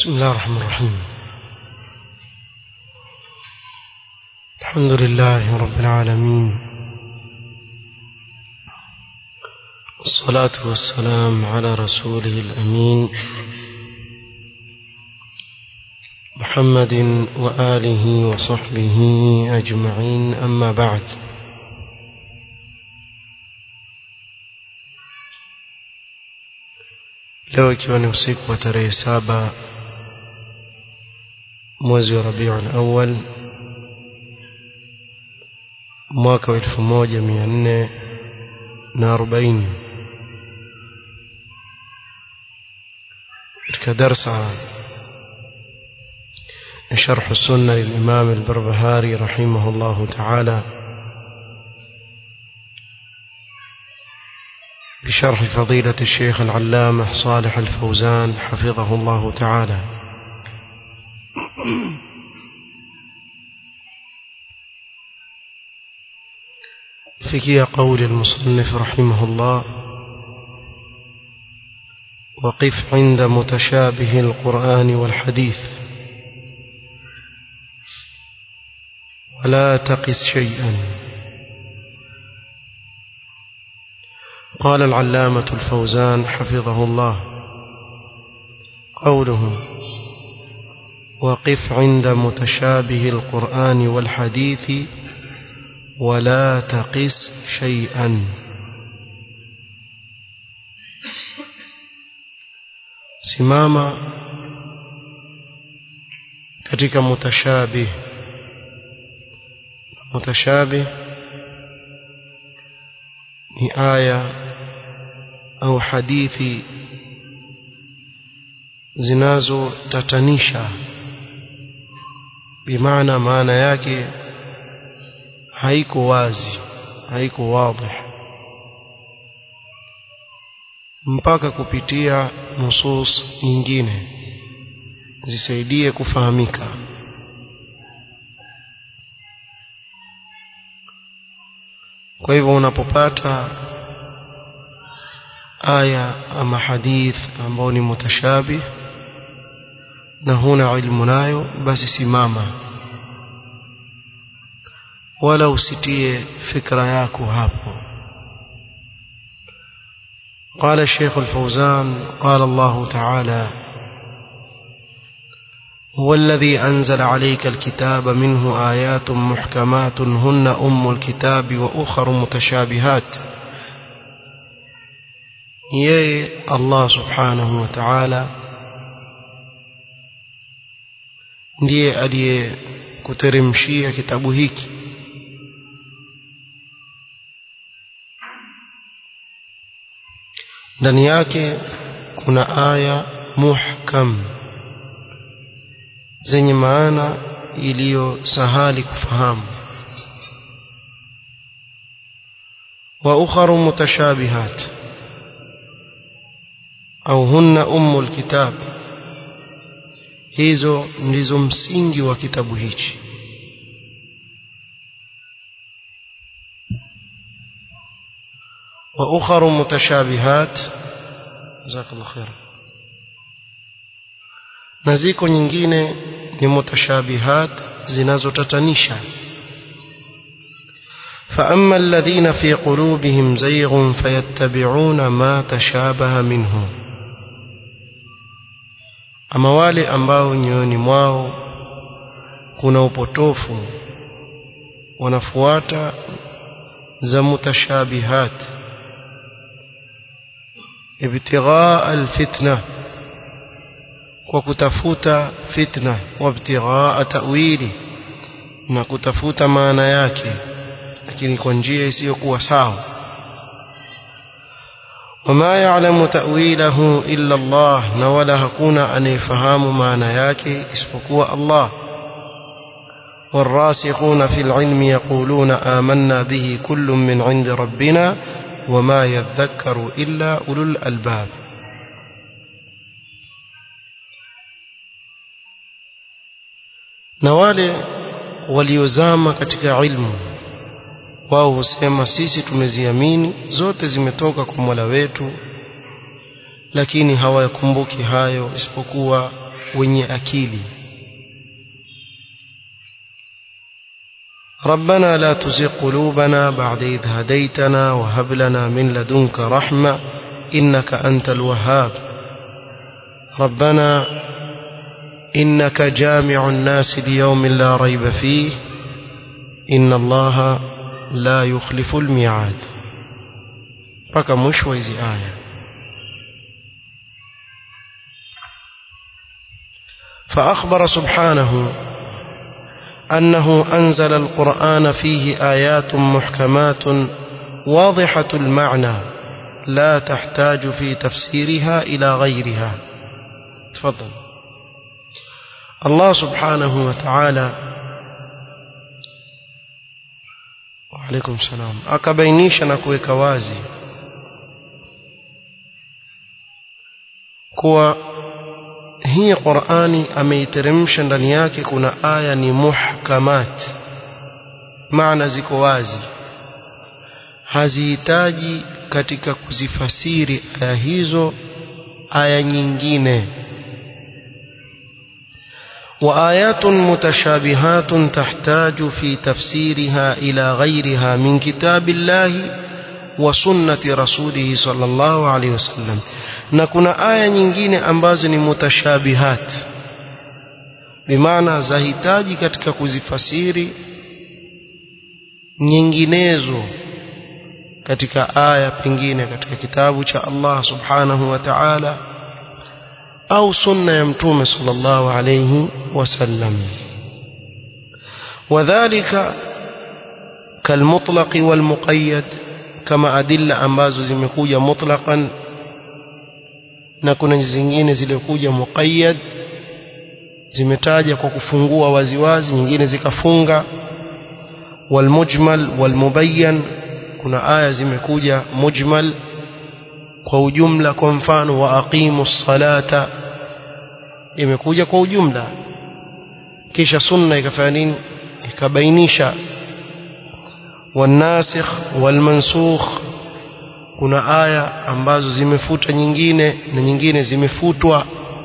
بسم الله الرحمن الرحيم الحمد لله رب العالمين والصلاة والسلام على رسوله الأمين محمد وآله وصحبه أجمعين أما بعد leo ikiwa ni usiku wa tarehe saba mwezi wa rabiul awal mwaka wa elfu moja mia nne na arobaini katika darsa شرح السنة للإمام البربهاري رحمه الله تعالى بشرح فضيلة الشيخ العلامة صالح الفوزان حفظه الله تعالى فكي قول المصنف رحمه الله وقف عند متشابه القرآن والحديث ولا تقس شيئا قال العلامة الفوزان حفظه الله قوله وقف عند متشابه القرآن والحديث ولا تقس شيئا simama katika mutashabih mutashabih ni aya au hadithi zinazotatanisha bimaana maana yake haiko wazi haiko wazi mpaka kupitia nusus nyingine zisaidie kufahamika kwa hivyo unapopata aya ama hadith ambao ni mutashabih na huna ilmu nayo basi simama wala usitie fikra yako hapo قال الشيخ الفوزان قال الله تعالى هو الذي أنزل عليك الكتاب منه آيات محكمات هن أم الكتاب وأخر متشابهات yeye Allah subhanahu wa ta'ala ndiye aliyekuteremshia kitabu hiki ndani yake kuna aya muhkam zenye maana iliyo sahali kufahamu wa ukharu mutashabihat au hunna ummul kitab hizo ndizo msingi wa kitabu hichi wa ukharu mutashabihat jazakallahu khair na ziko nyingine ni mutashabihat zinazotatanisha فأما الذين في قلوبهم زيغ فيتبعون ما تشابه منه ama wale ambao nyoyoni mwao kuna upotofu wanafuata za mutashabihat ibtighaa alfitna kwa kutafuta fitna wa ibtighaa ta'wili na kutafuta maana yake lakini kwa njia isiyokuwa sawa وما يعلم تأويله إلا الله نولا هكونا أن يفهم معنى ياكي اسفقوا الله والراسخون في العلم يقولون آمنا به كل من عند ربنا وما يذكر إلا أولو الألباب نوالي waliozama katika ilmu wao husema sisi tumeziamini zote zimetoka kwa Mola wetu lakini hawayakumbuki hayo isipokuwa wenye akili ربنا لا تزغ قلوبنا بعد إذ هديتنا وهب لنا من لدنك رحمة إنك أنت الوهاب ربنا إنك جامع الناس ليوم لا ريب فيه إن الله لا يخلف الميعاد mpaka mwisho wa hizi aya فأخبر سبحانه أنه أنزل القرآن فيه آيات محكمات واضحة المعنى لا تحتاج في تفسيرها إلى غيرها تفضل الله سبحانه وتعالى وعليكم السلام akabainisha na kuweka wazi kuwa hii Qur'ani ameiteremsha ndani yake kuna aya ni muhkamat maana ziko wazi hazihitaji katika kuzifasiri aya hizo aya nyingine وآيات متشابهات تحتاج في تفسيرها إلى غيرها من كتاب الله وسنة رسوله صلى الله عليه وسلم نكون آية nyingine ambazo ni mutashabihat bimaana zahitaji katika kuzifasiri nyinginezo katika aya pengine katika kitabu cha Allah subhanahu wa ta'ala au sunna ya mtume sallallahu alayhi wasallam wadhālika kalmutlaq walmuqayyad kama adilla ambazo zimekuja mutlaqan na kuna zingine zilikuja muqayyad zimetaja kwa kufungua waziwazi nyingine zikafunga walmujmal walmubayyan kuna aya zimekuja mujmal kwa ujumla kwa mfano wa aqimu salata imekuja kwa ujumla kisha sunna ikafanya nini ikabainisha wanasikh walmansukh kuna aya ambazo zimefuta nyingine na nyingine zimefutwa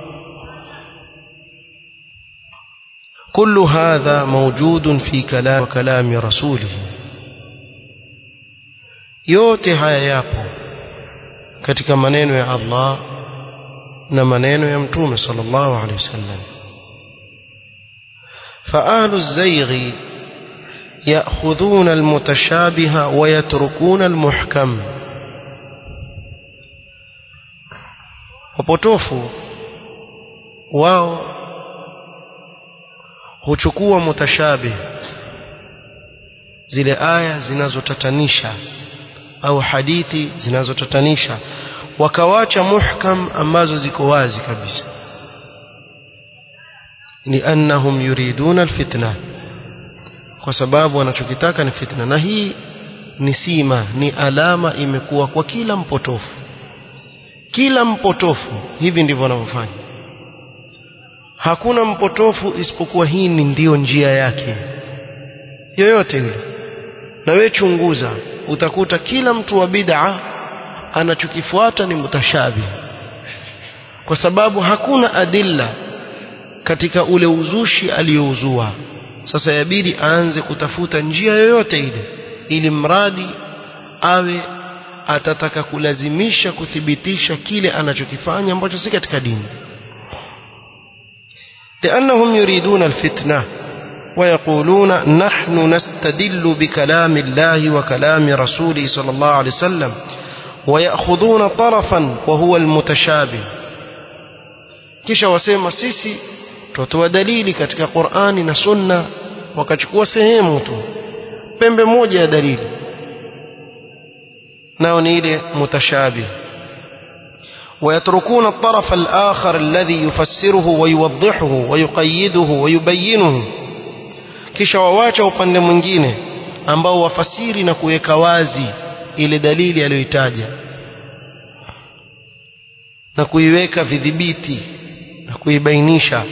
كل هذا موجود في كلام وكلام رسوله yote haya yapo katika maneno ya Allah na maneno ya mtume sallallahu alaihi wasallam فأهل الزيغ يأخذون المتشابه ويتركون المحكم wapotofu wao huchukua mutashabih zile aya zinazotatanisha au hadithi zinazotatanisha wakawacha muhkam ambazo ziko wazi kabisa liannahum yuriduna alfitna kwa sababu wanachokitaka ni fitna na hii ni sima ni alama imekuwa kwa kila mpotofu kila mpotofu hivi ndivyo wanavyofanya hakuna mpotofu isipokuwa hii ni ndiyo njia yake yoyote yule na wewe chunguza utakuta kila mtu wa bid'a anachokifuata ni mutashabi kwa sababu hakuna adilla katika ule uzushi aliyouzua sasa yabidi aanze kutafuta njia yoyote ile ili mradi awe atataka kulazimisha kuthibitisha kile anachokifanya ambacho si katika dini لأنهم يريدون الفتنة ويقولون نحن نستدل بكلام الله وكلام رسوله صلى الله عليه وسلم ويأخذون طرفا وهو المتشابه kisha wasema sisi tutatoa dalili katika Qur'ani na Sunna wakachukua sehemu tu pembe moja ya dalili nao ni ile mutashabih ويتركون الطرف الآخر الذي يفسره ويوضحه ويقيده ويبينه kisha wawacha upande mwingine ambao wafasiri na kuweka wazi ile dalili aliyoitaja na kuiweka vidhibiti na kuibainisha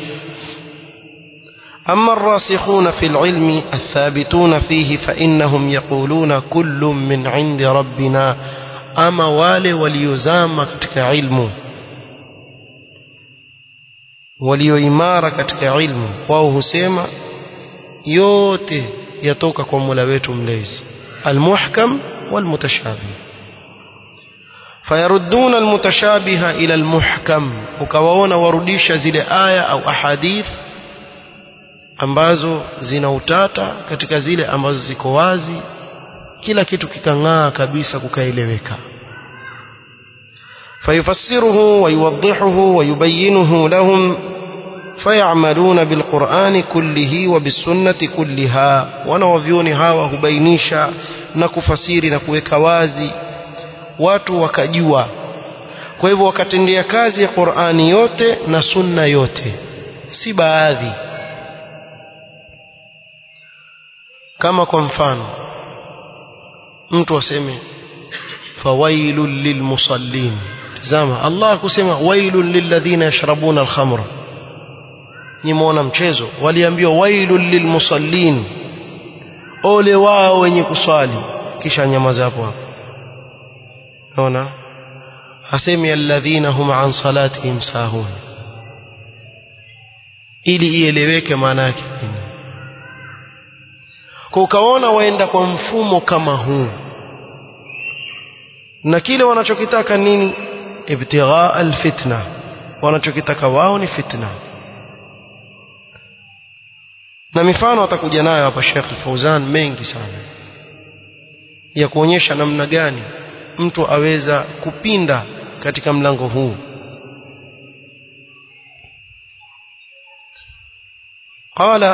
أما الراسخون في العلم الثابتون فيه فإنهم يقولون كل من عند ربنا أما wale waliozama katika ilmu walioimara katika ilmu wao husema yote yatoka kwa Mola wetu mlezi almuhkam walmutashabih fayarudduna almutashabiha ila almuhkam ukawaona warudisha zile aya au ahadith ambazo zina utata katika zile ambazo ziko wazi kila kitu kikang'aa kabisa kukaeleweka fayufassiruhu wayuwaddihuhu wayubayyinuhu lahum فيعملون بالقرآن كله وبالسنة كلها wanawavyoni hawa hubainisha na kufasiri na kuweka wazi watu wakajua kwa hivyo wakatendea kazi ya Qur'ani yote na sunna yote si baadhi kama kwa mfano mtu aseme fawailul lilmusallin tazama Allah kusema wailul lilladhina yashrabuna alkhamra nimeona mchezo waliambiwa wailul lilmusallin ole wao wenye kuswali kisha nyamaza hapo hapo naona hasemi alladhina hum an salatihim sahun ili ieleweke maana yake kwa ukaona waenda kwa mfumo kama huu na kile wanachokitaka nini ibtigha alfitna wanachokitaka wao ni fitna na mifano atakuja nayo hapa Sheikh Al-Fauzan mengi sana ya kuonyesha namna gani mtu aweza kupinda katika mlango huu قال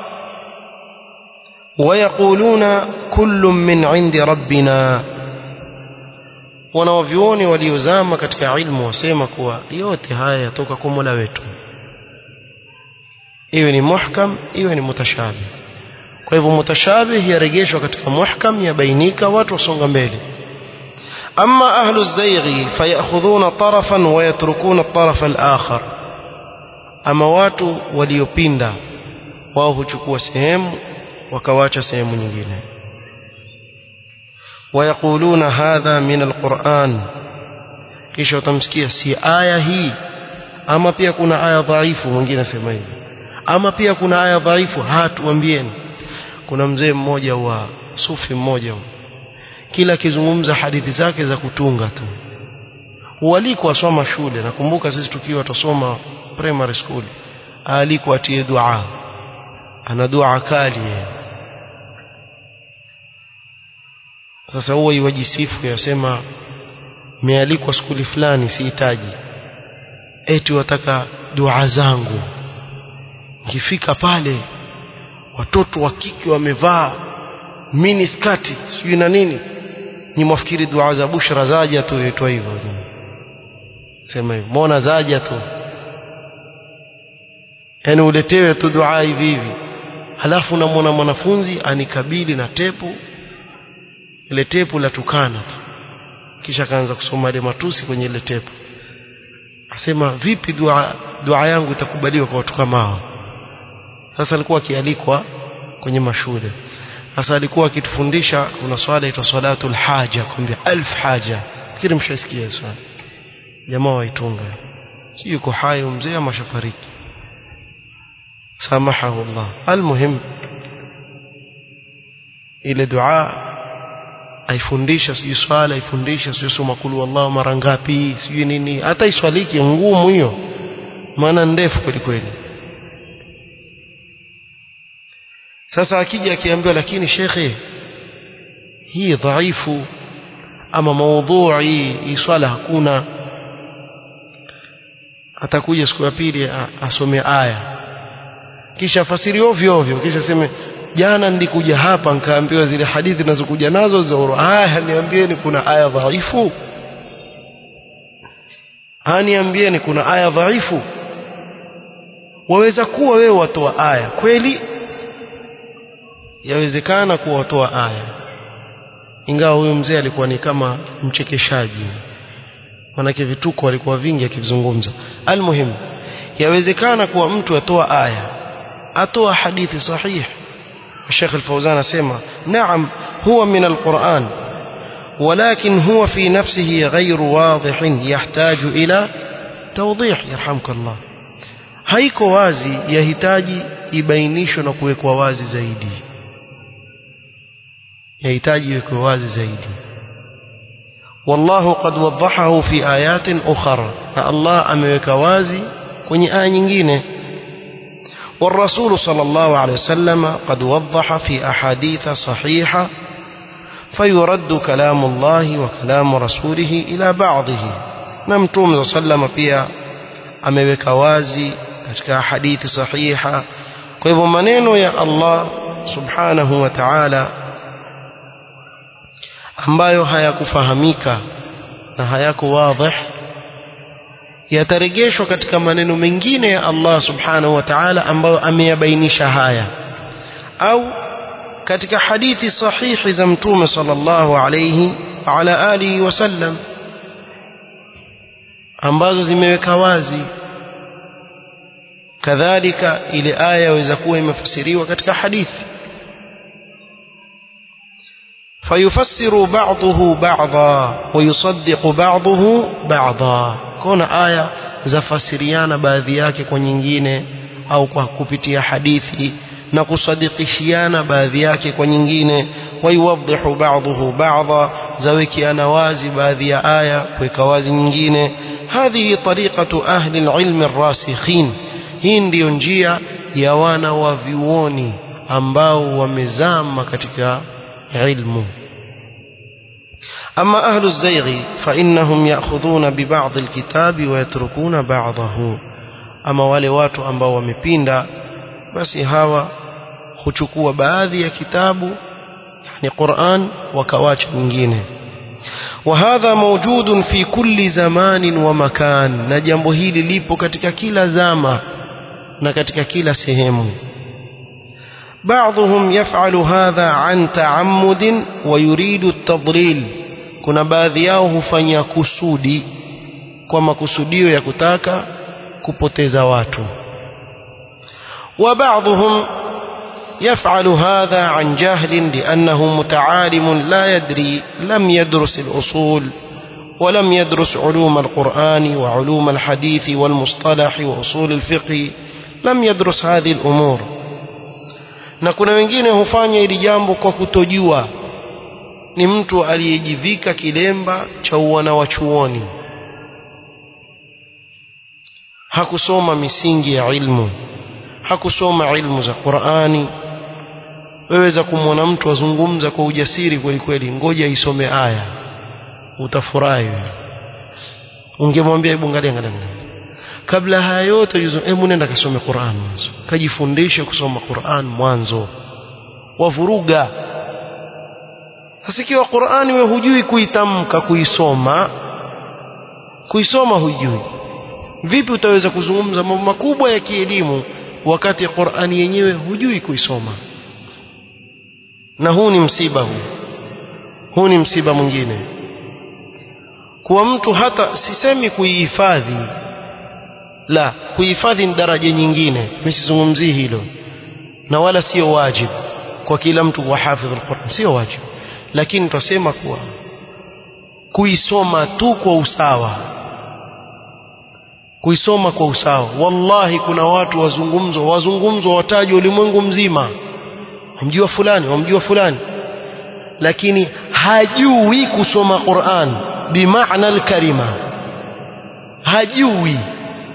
ويقولون كل من عند ربنا wanaovyuoni waliozama katika ilmu wasema kuwa yote haya yatoka kwa Mola wetu iwe ni muhkam iwe ni mutashabih kwa hivyo mutashabih yarejeshwa katika muhkam yabainika watu wasonga mbele ama ahlu zaighi fayakhudhuna tarafan wa yatrukuna at-taraf al-akhar ama watu waliopinda wao huchukua sehemu wakawacha sehemu nyingine ويقولون هذا من القرآن kisha utamsikia si aya hii ama pia kuna aya dhaifu mwingine sema hivi ama pia kuna aya dhaifu hatuambieni kuna mzee mmoja wa sufi mmoja kila akizungumza hadithi zake za kutunga tu hualikwa asoma shule nakumbuka sisi tukiwa tusoma primary school alikwa atie dua ana dua kali yeye sasa huwa iwajisifu yasema mealikwa skuli fulani sihitaji eti wataka dua zangu nikifika pale watoto wa kike wamevaa mini skati sijui na nini ni mwafikiri dua za bushra zaja tu yaitwa hivyo sema hivyo mbona zaja tu yani uletewe tu dua hivi hivi halafu namwona mwanafunzi anikabili na tepu ile tepu la tukana tu kisha akaanza kusoma ile matusi kwenye ile tepu asema vipi dua dua yangu itakubaliwa kwa watu kama hao sasa alikuwa akialikwa kwenye mashule sasa alikuwa akitufundisha kuna swala inaitwa salatul haja kwambia alf haja kile mshasikia swala jamaa waitunga si yuko hai mzee ama shafariki samahahu Allah almuhim ile dua aifundisha sijui swala aifundisha sijui soma kulu wallahu mara ngapi sijui nini hata iswaliki ngumu hiyo maana ndefu kweli kweli sasa akija akiambiwa lakini shekhe hii dhaifu ama maudhui hii swala hakuna atakuja siku ya pili asome aya kisha fasiri ovyo ovyo kisha seme jana nilikuja hapa nikaambiwa zile hadithi nazokuja nazo za aya niambieni kuna aya dhaifu aniambieni kuna aya dhaifu waweza kuwa wewe watoa aya kweli yawezekana kuwa watoa aya ingawa huyu mzee alikuwa ni kama mchekeshaji manake vituko alikuwa vingi akizungumza almuhimu yawezekana kuwa mtu atoa aya atoa hadithi sahihi الشيخ الفوزان سيما نعم هو من القرآن ولكن هو في نفسه غير واضح يحتاج إلى توضيح يرحمك الله haiko wazi yahitaji ibainishwe na kuwekwa wazi zaidi yahitaji iwekwe wazi zaidi والله قد وضحه في آيات أخرى الله أمرك وازي kwenye aya nyingine والرسول صلى الله عليه وسلم قد وضح في أحاديث صحيحة فيرد كلام الله وكلام رسوله إلى بعضه نمتوم صلى الله عليه وسلم pia ameweka wazi katika hadithi sahiha kwa hivyo maneno ya Allah subhanahu wa ta'ala ambayo hayakufahamika na hayako wazi yatarejeshwa katika maneno mengine ya Allah subhanahu wa ta'ala ambayo ameyabainisha haya au katika hadithi sahihi za mtume sallallahu alayhi wa ala alihi wasallam ambazo zimeweka wazi kadhalika ile aya yaweza kuwa imefasiriwa katika hadithi فيفسر بعضه بعضا ويصدق بعضه بعضا كون aya zafasiriana baadhi yake kwa nyingine au kwa kupitia hadithi na kusadikishiana baadhi yake kwa nyingine wayuwadhihu ba'dhuhu ba'dha zawekiana wazi baadhi ya aya kuweka wazi nyingine hadhihi tariqatu ahli alilmi arrasikhin hii ndiyo njia ya wana wa viuoni ambao wamezama katika علم أما أهل الزيغ فإنهم يأخذون ببعض الكتاب ويتركون بعضه أما wale watu ambao wamepinda basi hawa huchukua baadhi ya kitabu yani Qur'an wakawacha nyingine وهذا موجود في كل زمان ومكان na jambo hili lipo katika kila zama na katika kila sehemu بعضهم يفعل هذا عن تعمد ويريد التضليل kuna baadhi yao hufanya kusudi kwa makusudio ya kutaka kupoteza watu وبعضهم يفعل هذا عن جهل لأنه متعالم لا يدري لم يدرس الأصول ولم يدرس علوم القرآن وعلوم الحديث والمصطلح وأصول الفقه لم يدرس هذه الأمور na kuna wengine hufanya hili jambo kwa kutojua ni mtu aliyejivika kilemba cha uwana wa chuoni hakusoma misingi ya ilmu hakusoma ilmu za Qur'ani weweza kumwona mtu azungumza kwa ujasiri kweli kweli ngoja isome aya utafurahi wewe ungemwambia hebu angalia angalia kabla haya yote hebu nenda kasome Qur'an mwanzo kajifundishe kusoma Qur'an mwanzo wavuruga sasa ikiwa Qur'ani we hujui kuitamka kuisoma kuisoma hujui vipi utaweza kuzungumza mambo makubwa ya kielimu wakati Qur'ani yenyewe hujui kuisoma na huu ni msiba huu huu ni msiba mwingine kuwa mtu hata sisemi kuihifadhi la kuhifadhi ni daraja nyingine msizungumzii hilo na wala sio wajibu kwa kila mtu kuwa hafidh alquran sio wajibu lakini tutasema kuwa kuisoma tu kwa usawa kuisoma kwa usawa wallahi kuna watu wazungumzwa wazungumzwa watajwa ulimwengu mzima wamjua fulani wamjua fulani lakini hajui kusoma Qur'an bimaana alkalima hajui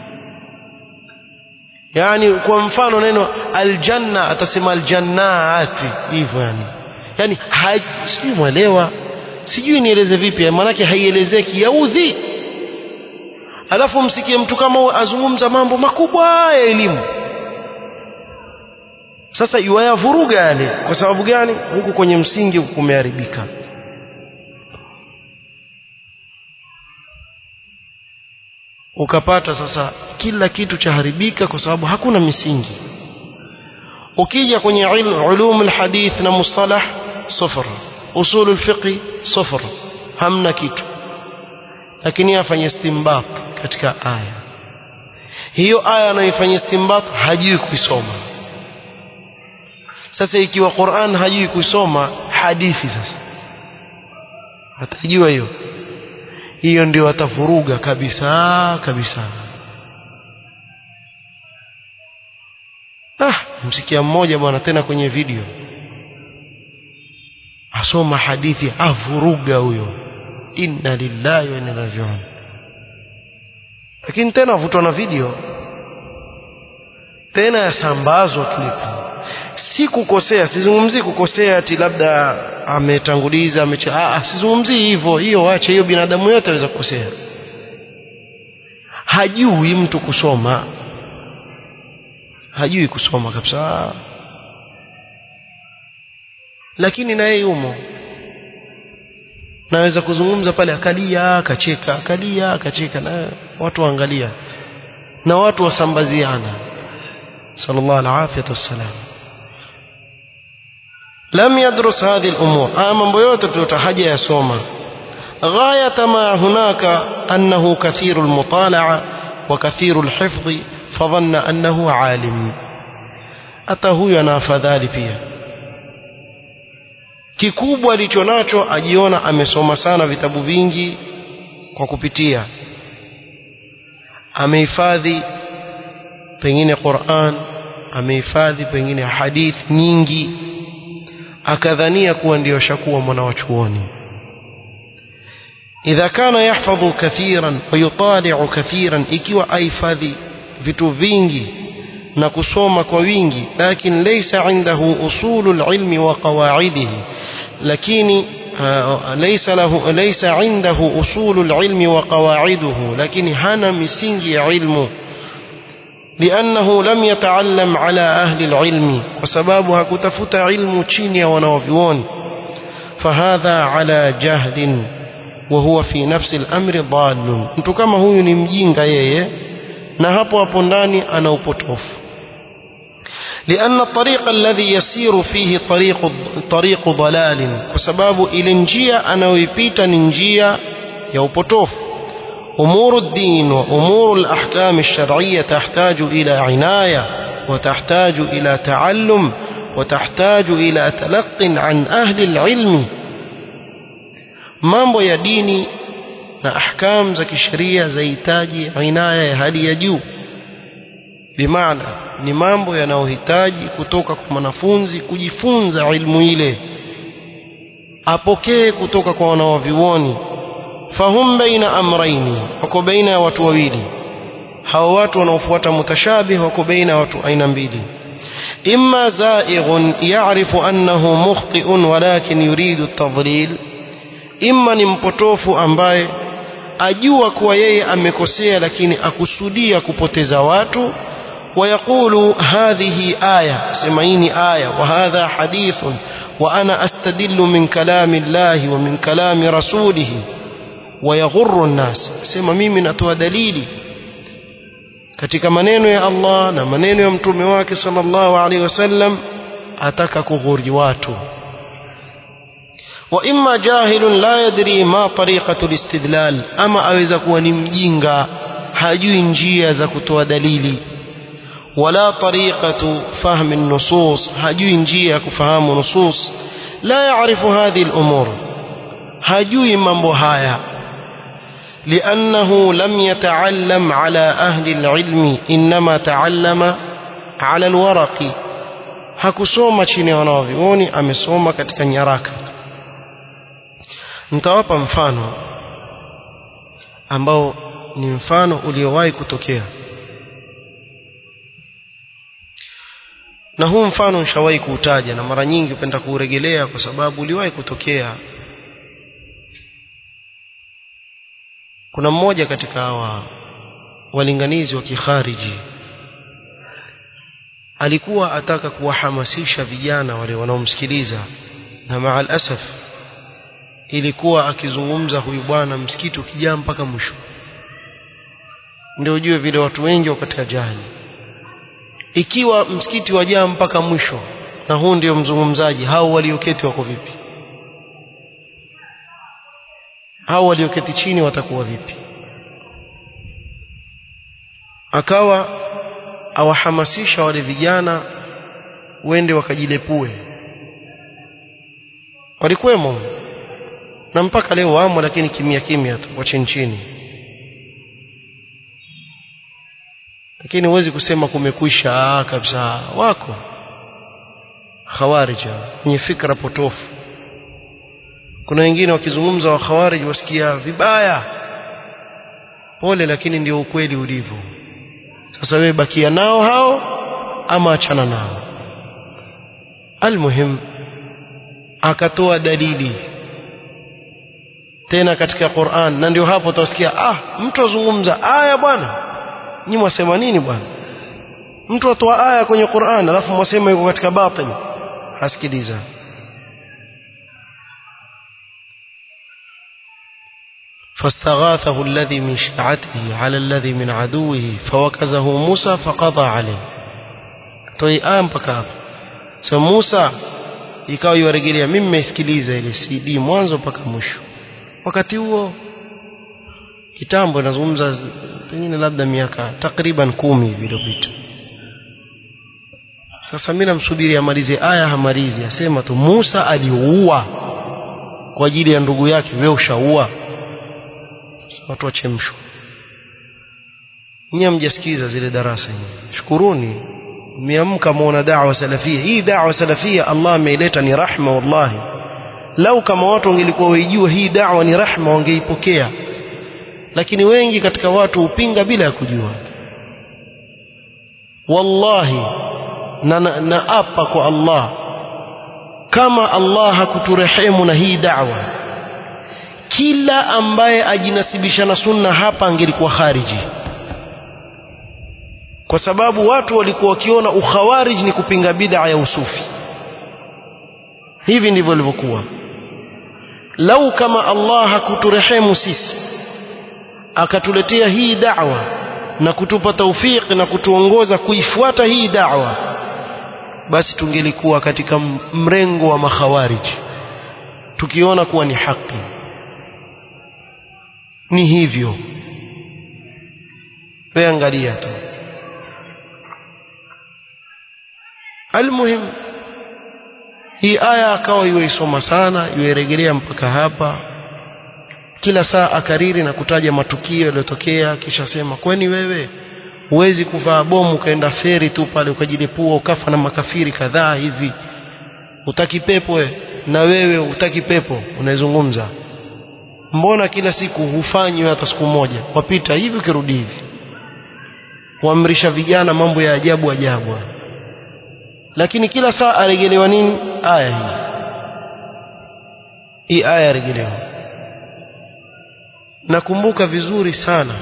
yani kwa mfano neno aljanna atasema aljannati hivyo yani yani sijui mwelewa sijui nieleze vipi maanake haielezeki yaudhi alafu msikie mtu kama huyo azungumza mambo makubwa ya elimu sasa yuwayavuruga yale kwa sababu gani huku kwenye msingi huku kumeharibika ukapata sasa kila kitu chaharibika kwa sababu hakuna misingi ukija kwenye ulum alhadith na mustalah sufur usul alfiqh sufur hamna kitu lakini afanye istinbat katika aya hiyo aya anaifanyia istinbat hajui kuisoma sasa ikiwa Qur'an hajui kusoma hadithi sasa atajua hiyo hiyo ndio atavuruga kabisa kabisa msikia mmoja bwana tena kwenye video asoma hadithi avuruga huyo inna lillahi wa inna ilaihi rajiun lakini tena avutwa na video tena yasambazwa klipu si kukosea sizungumzii kukosea ati labda ametanguliza ameche ah sizungumzii hivyo hiyo wache hiyo binadamu yote aweza kukosea hajui mtu kusoma hajui kusoma kabisa lakini naye yumo naweza kuzungumza pale akalia akacheka akalia akacheka na watu waangalia na watu wasambaziana sallallahu alaihi wasallam lam yadrus hadhi al-umur haya mambo yote tuliyotahaja yasoma غاية ما هناك أنه كثير المطالعة وكثير الحفظ فظن أنه عالم hata huyu ana afadhali pia kikubwa alicho nacho ajiona amesoma sana vitabu vingi kwa kupitia amehifadhi pengine Qur'an amehifadhi pengine hadith nyingi akadhania kuwa ndio shakuwa mwana wa chuoni idha kana yahfadhu kathiran wa yutali'u kathiran ikiwa ahifadhi vitu vingi na kusoma kwa wingi lakini laysa indahu usulul ilmi wa qawaidihi lakini ليس له ليس عنده أصول العلم وقواعده لكن هنا مسنج علمه لأنه لم يتعلم على أهل العلم وسبابها كتفت علم تشينيا ونوفيون فهذا على جهل وهو في نفس الأمر ضال mtu kama huyu ni mjinga yeye na hapo hapo ndani ana upotofu لأن الطريق الذي يسير فيه طريق طريق ضلال وسباب إلى njia anayoipita ni njia ya upotofu أمور الدين وأمور الأحكام الشرعية تحتاج إلى عناية وتحتاج إلى تعلم وتحتاج إلى تلق عن أهل العلم mambo ya dini na ahkam za kisheria zahitaji inaya ya hali ya juu bimaana ni mambo yanayohitaji kutoka kwa mwanafunzi kujifunza ilmu ile apokee kutoka kwa wanawavyuoni fahum baina amraini wako baina ya watu wawili hao watu wanaofuata mutashabih wako baina ya watu aina mbili imma zaighun ya'rifu annahu mukhti'un walakin yuridu at-tadlil imma ni mpotofu ambaye ajua kuwa yeye amekosea lakini akusudia kupoteza watu ويقول هذه آية سمعيني آية وهذا حديث وأنا أستدل من كلام الله ومن كلام رسوله ويغر الناس سمع mimi natoa dalili katika maneno ya Allah na maneno ya mtume wake sallallahu alaihi wasallam ataka kughuri watu wa imma jahilun la yadri ma tariqatu alistidlal ama aweza kuwa ni mjinga hajui njia za kutoa dalili ولا طريقة فهم النصوص هجوي نجية كفهام نصوص لا يعرف هذه الأمور هجوي من بهايا لأنه لم يتعلم على أهل العلم إنما تعلم على الورق hakusoma chini ya wanawavyuoni amesoma katika nyaraka nitawapa mfano ambao ni mfano uliowahi kutokea na huu mfano nishawahi kuutaja na mara nyingi hupenda kuuregelea kwa sababu uliwahi kutokea kuna mmoja katika hawa walinganizi wa kikhariji alikuwa ataka kuwahamasisha vijana wale wanaomsikiliza na maal asaf ilikuwa akizungumza huyu bwana msikiti ukijaa mpaka mwisho ndio ujue vile watu wengi wako katika jahili ikiwa msikiti wajaa mpaka mwisho na huu ndio mzungumzaji hao walioketi wako vipi hao walioketi chini watakuwa vipi akawa awahamasisha wale vijana wende wakajilepue walikuwemo na mpaka leo wamo lakini kimya kimya tu wa chini chini lakini huwezi kusema kumekwisha kabisa wako khawarij wenye fikra potofu kuna wengine wakizungumza wa khawarij wasikia vibaya pole lakini ndio ukweli ulivyo sasa wewe bakia nao hao ama achana nao almuhim akatoa dalili tena katika Qur'an na ndio hapo utasikia ah mtu azungumza aya bwana nyinyi mwasema nini bwana mtu atoa aya kwenye Qur'an alafu mwasema yuko katika batil hasikiliza فاستغاثه الذي من شيعته على الذي من عدوه فوكزه موسى فقضى عليه toi aya mpaka hapo so Musa ikawa yuarejelea mimi nimeisikiliza ile CD mwanzo mpaka mwisho wakati huo kitambo nazungumza pengine labda miaka takriban kumi hivi iliyopita sasa mimi namsubiri amalize aya hamalizi asema tu Musa aliua kwa ajili ya ndugu yake wewe ushaua watu wachemshwa nyinyi mjasikiza zile darasa hizi shukuruni mmeamka muona da'wa salafia hii da'wa salafia Allah ameileta ni rahma wallahi lau kama watu wangelikuwa waijua hii da'wa ni rahma wangeipokea lakini wengi katika watu hupinga bila ya kujua wallahi na, na, na apa kwa Allah kama Allah hakuturehemu na hii da'wa kila ambaye ajinasibisha na sunna hapa angelikuwa khariji kwa sababu watu walikuwa wakiona ukhawarij ni kupinga bid'a ya usufi hivi ndivyo ilivyokuwa lau kama Allah hakuturehemu sisi akatuletea hii da'wa na kutupa taufik na kutuongoza kuifuata hii da'wa basi tungelikuwa katika mrengo wa makhawarij tukiona kuwa ni haki ni hivyo wewe angalia tu almuhim hii aya akawa yuisoma sana yuirejelea mpaka hapa kila saa akariri na kutaja matukio yaliyotokea kisha sema kwani wewe huwezi kuvaa bomu ukaenda feri tu pale ukajilipua ukafa na makafiri kadhaa hivi utaki pepo we na wewe utaki pepo unaizungumza mbona kila siku hufanywi hata siku moja wapita hivi ukirudi hivi huamrisha vijana mambo ya ajabu ajabu lakini kila saa aregelewa nini aya hii hii aya aregelewa nakumbuka vizuri sana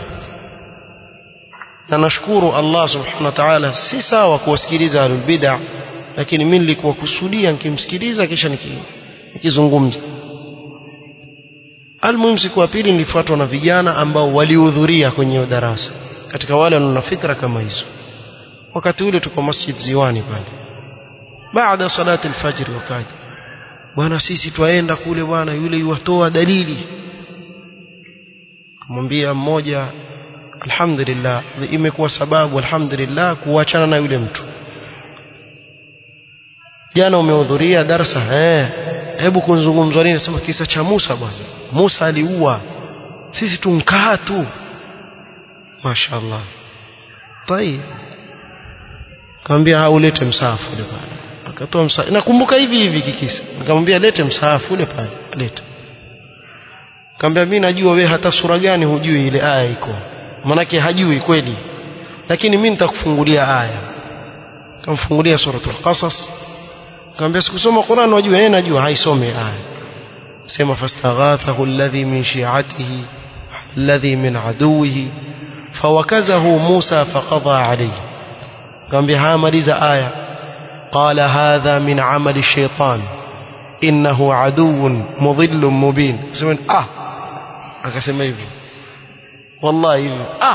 na nashukuru Allah subhanahu wa ta'ala si sawa kuwasikiliza ahlul bid'ah lakini mimi nilikuwa kusudia nikimsikiliza kisha nikizungumza almuhimu siku ya pili nilifuatwa na vijana ambao walihudhuria kwenye darasa katika wale wana fikra kama hizo wakati ule tuko masjid ziwani pale baada salati alfajr wakaja bwana sisi twaenda kule bwana yule yuwatoa dalili kumwambia mmoja alhamdulillah imekuwa sababu alhamdulillah kuachana na yule mtu jana umehudhuria darasa eh hebu kunzungumzwa nini sema kisa cha Musa bwana Musa aliua sisi tunkaa tu mashaallah tai kaambia ulete msaafu ule pale akatoa msaafu nakumbuka hivi hivi kikisa nikamwambia lete msaafu ule pale lete kaambia mimi najua we hata sura gani hujui ile aya iko manake hajui kweli lakini mimi nitakufungulia aya kamfungulia suratul qasas kaambia sikusoma Qur'an wajua yeye najua haisome aya sema fastaghathahu alladhi min shi'atihi alladhi min aduwihi fawakazahu Musa faqadha alayhi kaambia haya maliza aya qala hadha min amali ash-shaytan innahu aduwwun mudhillun mubin sema ah akasema hivyo wallahi hivyo ah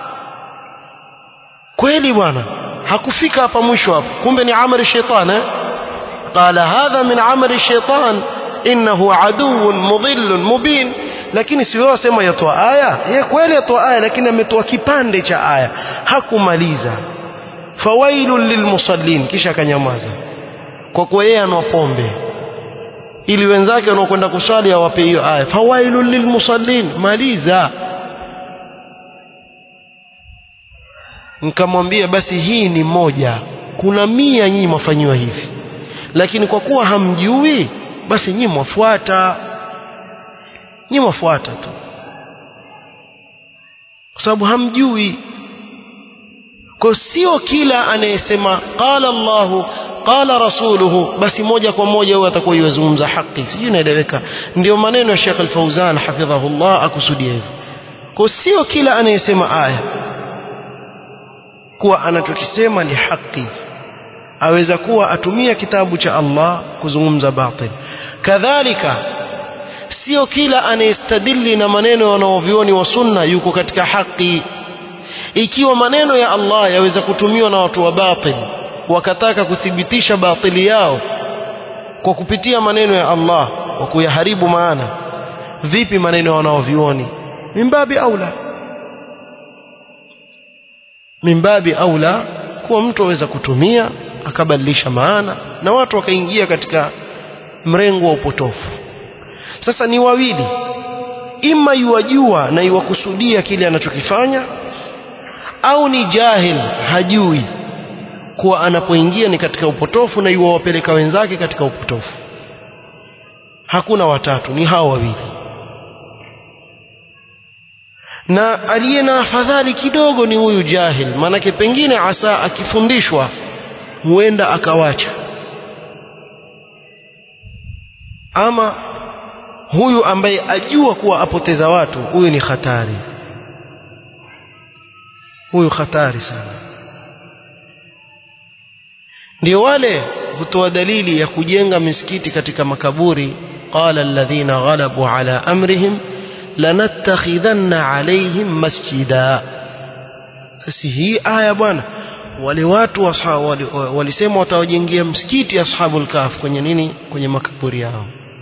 kweli bwana hakufika hapa mwisho hapo kumbe ni amali shaitan eh قال هذا من عمل الشيطان إنه عدو مضل مبين lakini si wewe wasema yatoa aya yeye kweli yatoa aya lakini ametoa kipande cha aya hakumaliza fawailul lilmusallin kisha akanyamaza kwa kuwa yeye anwa pombe ili wenzake wanaokwenda kuswali awape hiyo aya fawailul lilmusallin maliza nikamwambia basi hii ni moja kuna mia nyinyi mwafanyiwa hivi lakini kwa kuwa hamjui basi nyi mwafuata nyi mwafuata tu kwa sababu hamjui kwa sio kila anayesema qala Allahu qala rasuluhu basi moja kwa moja huyo atakuwa yuzungumza haki sijui naeleweka ndio maneno ya Sheikh Al-Fauzan hafidhahullah akusudia hivyo kwa sio kila anayesema aya kuwa anachokisema ni haki aweza kuwa atumia kitabu cha Allah kuzungumza batil kadhalika sio kila anayestadili na maneno wanaovioni wa sunna yuko katika haki ikiwa maneno ya Allah yaweza kutumiwa na watu wa batil wakataka kuthibitisha batili yao kwa kupitia maneno ya Allah kwa kuyaharibu maana vipi maneno ya wanaovioni mimbabi aula mimbabi aula kuwa mtu aweza kutumia akabadilisha maana na watu wakaingia katika mrengo wa upotofu sasa ni wawili ima yuwajua na iwakusudia kile anachokifanya au ni jahil hajui kuwa anapoingia ni katika upotofu na yuwawapeleka wenzake katika upotofu hakuna watatu ni hao wawili na aliye na afadhali kidogo ni huyu jahil maanake pengine asa akifundishwa huenda akawacha ama huyu ambaye ajua kuwa apoteza watu huyu ni hatari huyu hatari sana ndio wale hutoa dalili ya kujenga misikiti katika makaburi qala alladhina ghalabu ala amrihim lanattakhidhanna alaihim masjida sasa hii aya bwana wale watu walisema watawajengea msikiti ashabul kahf kwenye nini kwenye makaburi yao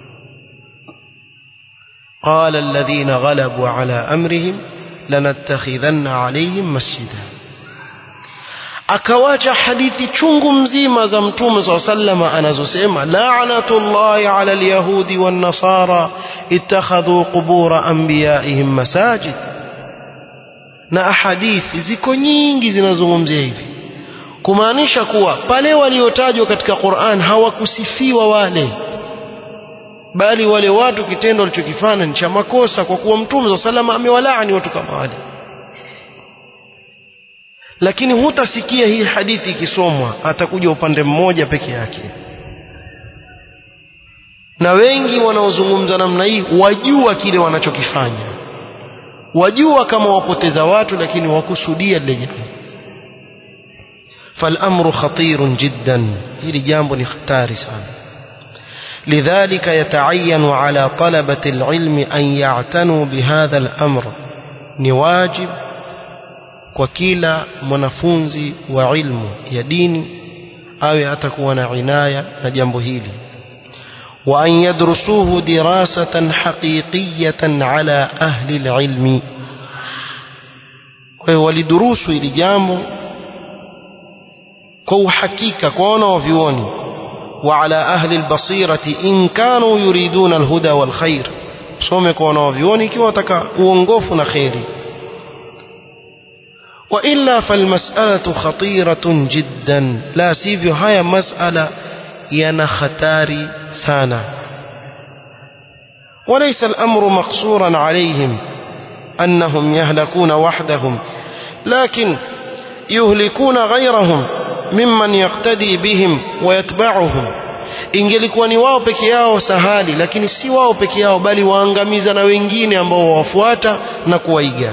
قال الذين غلبوا على أمرهم لنتخذن عليهم مسجدا akawacha hadithi chungu mzima za mtume saa sallama anazosema lanatullahi ala alyahudi wannasara ittakhadhu qubura anbiyaihim masajid na ahadithi ziko nyingi zinazungumzia hivi kumaanisha kuwa pale waliotajwa katika Qur'an hawakusifiwa wale bali wale watu kitendo walichokifanya ni cha makosa kwa kuwa mtume sa salama amewalaani watu kama wale lakini hutasikia hii hadithi ikisomwa atakuja upande mmoja peke yake na wengi wanaozungumza namna hii wajua kile wanachokifanya wajua kama wapoteza watu lakini wakusudia lile jambo فالامر خطير جدا hili jambo ni hatari sana لذلك يتعين على طلبة العلم أن يعتنوا بهذا الأمر نواجب وكيلا mwanafunzi wa ilmu ya dini awe atakuwa na inaya na jambo hili وأن يدرسوه دراسة حقيقية على أهل العلم ولدروس ili jambo kwa uhakika kwa wanaovyuoni وعلى أهل البصيرة إن كانوا يريدون الهدى والخير some kwa wanaovyuoni ikiwa wataka uongofu na kheri وإلا فالمسألة خطيرة جدا لا سيفيو هيا مسألة ينا ختاري سانا وليس الأمر مقصورا عليهم أنهم يهلكون وحدهم لكن يهلكون غيرهم mimman yaktadi bihim wayatba'uhum ingelikuwa ni wao peke yao sahali lakini si wao peke yao bali waangamiza na wengine ambao wawafuata na kuwaiga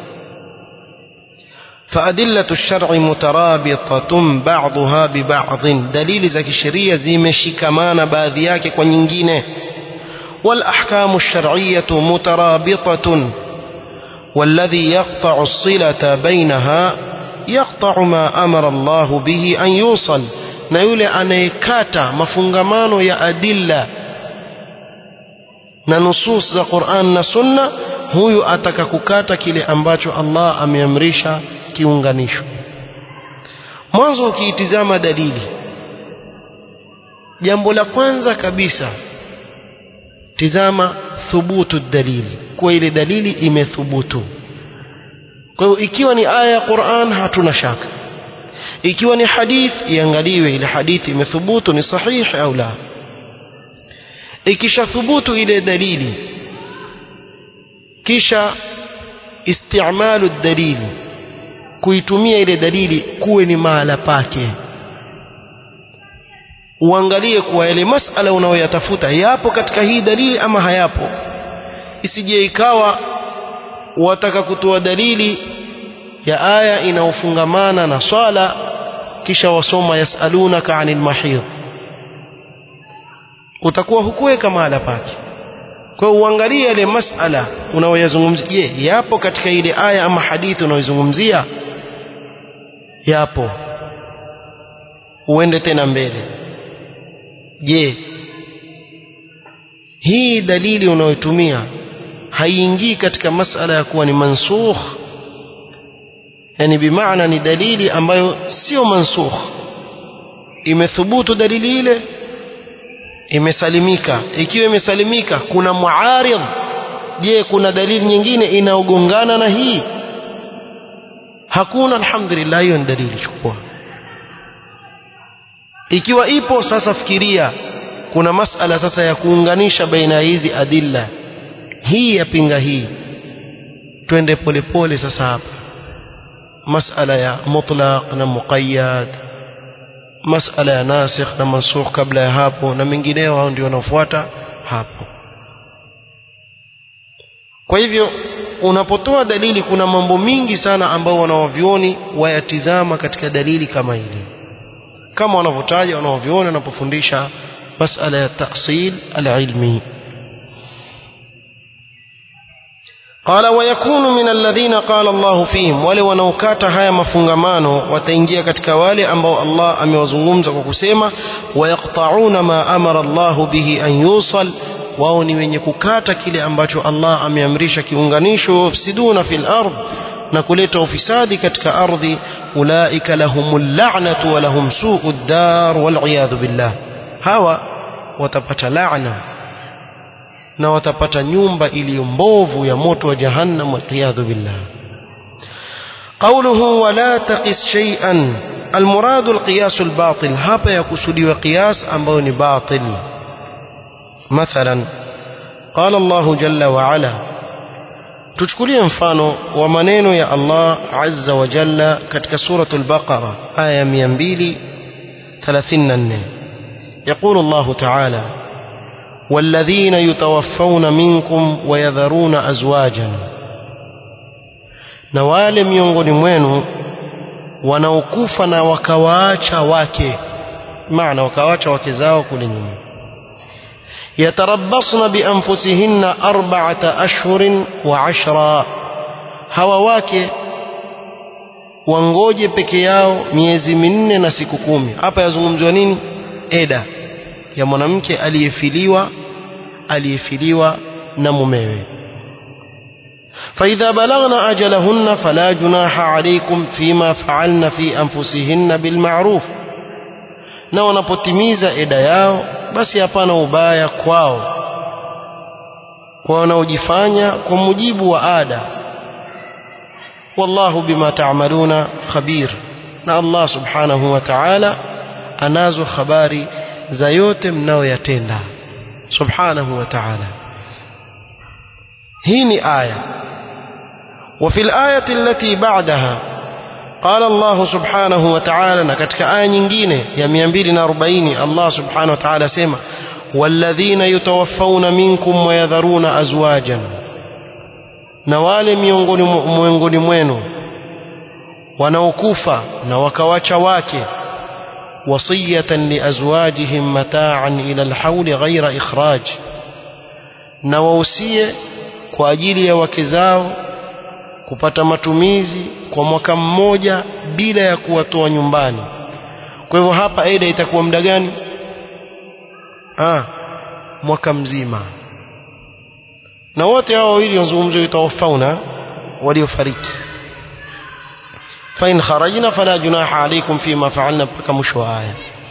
فأدلة الشرع مترابطة بعضها ببعض دليل زكي الشريعة زي مشكمان باذياك ونينجينه والأحكام الشرعية مترابطة والذي يقطع الصلة بينها يقطع ما أمر الله به أن يوصل na yule anayekata mafungamano ya adilla na nusus za Qur'an na Sunna huyu ataka kukata kile ambacho Allah ameamrisha kiunganisho mwanzo ukiitizama dalili jambo la kwanza kabisa tizama thubutu dalili kwa ile dalili imethubutu kwa hiyo ikiwa ni aya ya Qur'an hatuna shaka ikiwa ni hadith iangaliwe ile hadithi imethubutu ni sahihi au la ikishathubutu ile dalili kisha istimalu dalili kuitumia ile dalili kuwe ni mahala pake uangalie kuwa yale masala unayoyatafuta yapo katika hii dalili ama hayapo isije ikawa wataka kutoa dalili ya aya inayofungamana na swala kisha wasoma yasalunaka anil mahid utakuwa hukuweka mahala pake kwa hiyo uangalie yale masala unayoyazungumzia je yapo katika ile aya ama hadithi unayozungumzia yapo uende tena mbele je hii dalili unayotumia haiingii katika masala ya kuwa ni mansukh yani bimaana ni dalili ambayo sio mansukh imethubutu dalili ile imesalimika ikiwa imesalimika kuna muaridh je kuna dalili nyingine inaogongana na hii hakuna alhamdulillah hiyo ni dalili chukua ikiwa ipo sasa fikiria kuna masala sasa ya kuunganisha baina ya hizi adilla hii yapinga hii twende polepole sasa hapa masala ya mutlaq na muqayyad masala ya nasikh na mansukh kabla ya hapo na mengineo hao ndio wanaofuata hapo kwa hivyo unapotoa dalili kuna mambo mingi sana ambao wanawavyoni wayatizama katika dalili kama hili kama wanavyotaja wanaovyoni wanapofundisha masala ya tahsil alilmi قال ويكون من الذين قال الله فيهم wale wanaokata haya mafungamano wataingia katika wale ambao Allah amewazungumza kwa kusema wayaqta'una ma amara Allah bihi an yusal wao ni wenye kukata kile ambacho Allah ameamrisha kiunganisho wafsiduna fil ard na kuleta ufisadi katika ardhi ulaika lahumul la'natu wa lahum su'ud dar wal iyadhu billah hawa watapata laana na watapata nyumba iliyo mbovu ya moto wa jahannam waliyadhu billah قوله ولا تقس شيئا المراد القياس الباطل hapa yakusudiwa qiyas ambayo ni batil مثلا قال الله جل وعلا tuchukulie mfano wa maneno ya Allah azza wa jalla katika suratul baqara aya 234 يقول الله تعالى والذين يتوفون منكم ويذرون أزواجا na wale miongoni mwenu wanaokufa na wakawaacha wake maana wakawaacha wake zao kule nyuma yatarabbasna bianfusihinna arba'ata ashhurin wa ashra hawa wake wangoje peke yao miezi minne na siku kumi hapa yazungumziwa nini eda ya mwanamke aliyefiliwa aliyefiliwa na mumewe فإذا بلغن أجلهن فلا جناح عليكم فيما فعلن في أنفسهن بالمعروف na wanapotimiza eda yao basi hapana ubaya kwao kwa wanaojifanya kwa mujibu wa ada wallahu bima ta'maluna khabir na Allah subhanahu wa ta'ala anazo habari za yote mnayoyatenda subhanahu wa ta'ala hii ni aya وفي الآية التي بعدها قال الله سبحانه وتعالى نكتك آية nyingine ya 240 Allah subhanahu wa ta'ala sema والذين يتوفون منكم ويذرون أزواجا na wale miongoni mwenu wanaokufa na wakawacha wake وصية لأزواجهم متاعا إلى الحول غير إخراج na wausie kwa ajili ya wake zao kupata matumizi kwa mwaka mmoja bila ya kuwatoa nyumbani kwa hivyo hapa eda itakuwa muda gani ah mwaka mzima na wote hao wawili wazungumzwa yatawafauna waliofariki فإن خرجنا فلا جناح عليكم فيما فعلنا بك مشو آية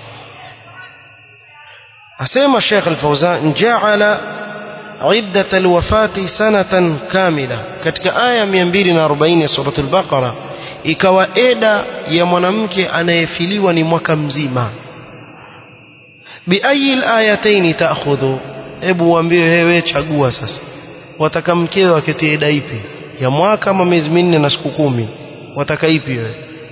أسيما الشيخ الفوزان جعل عدة الوفاة سنة كاملة كتك آية 240 سورة البقرة ikawa eda ya mwanamke anayefiliwa ni mwaka mzima biayi alayataini ta'khudhu hebu uambie wewe chagua sasa wataka mkeo aketie eda ipi ya mwaka ama miezi minne na siku kumi wataka ipi wewe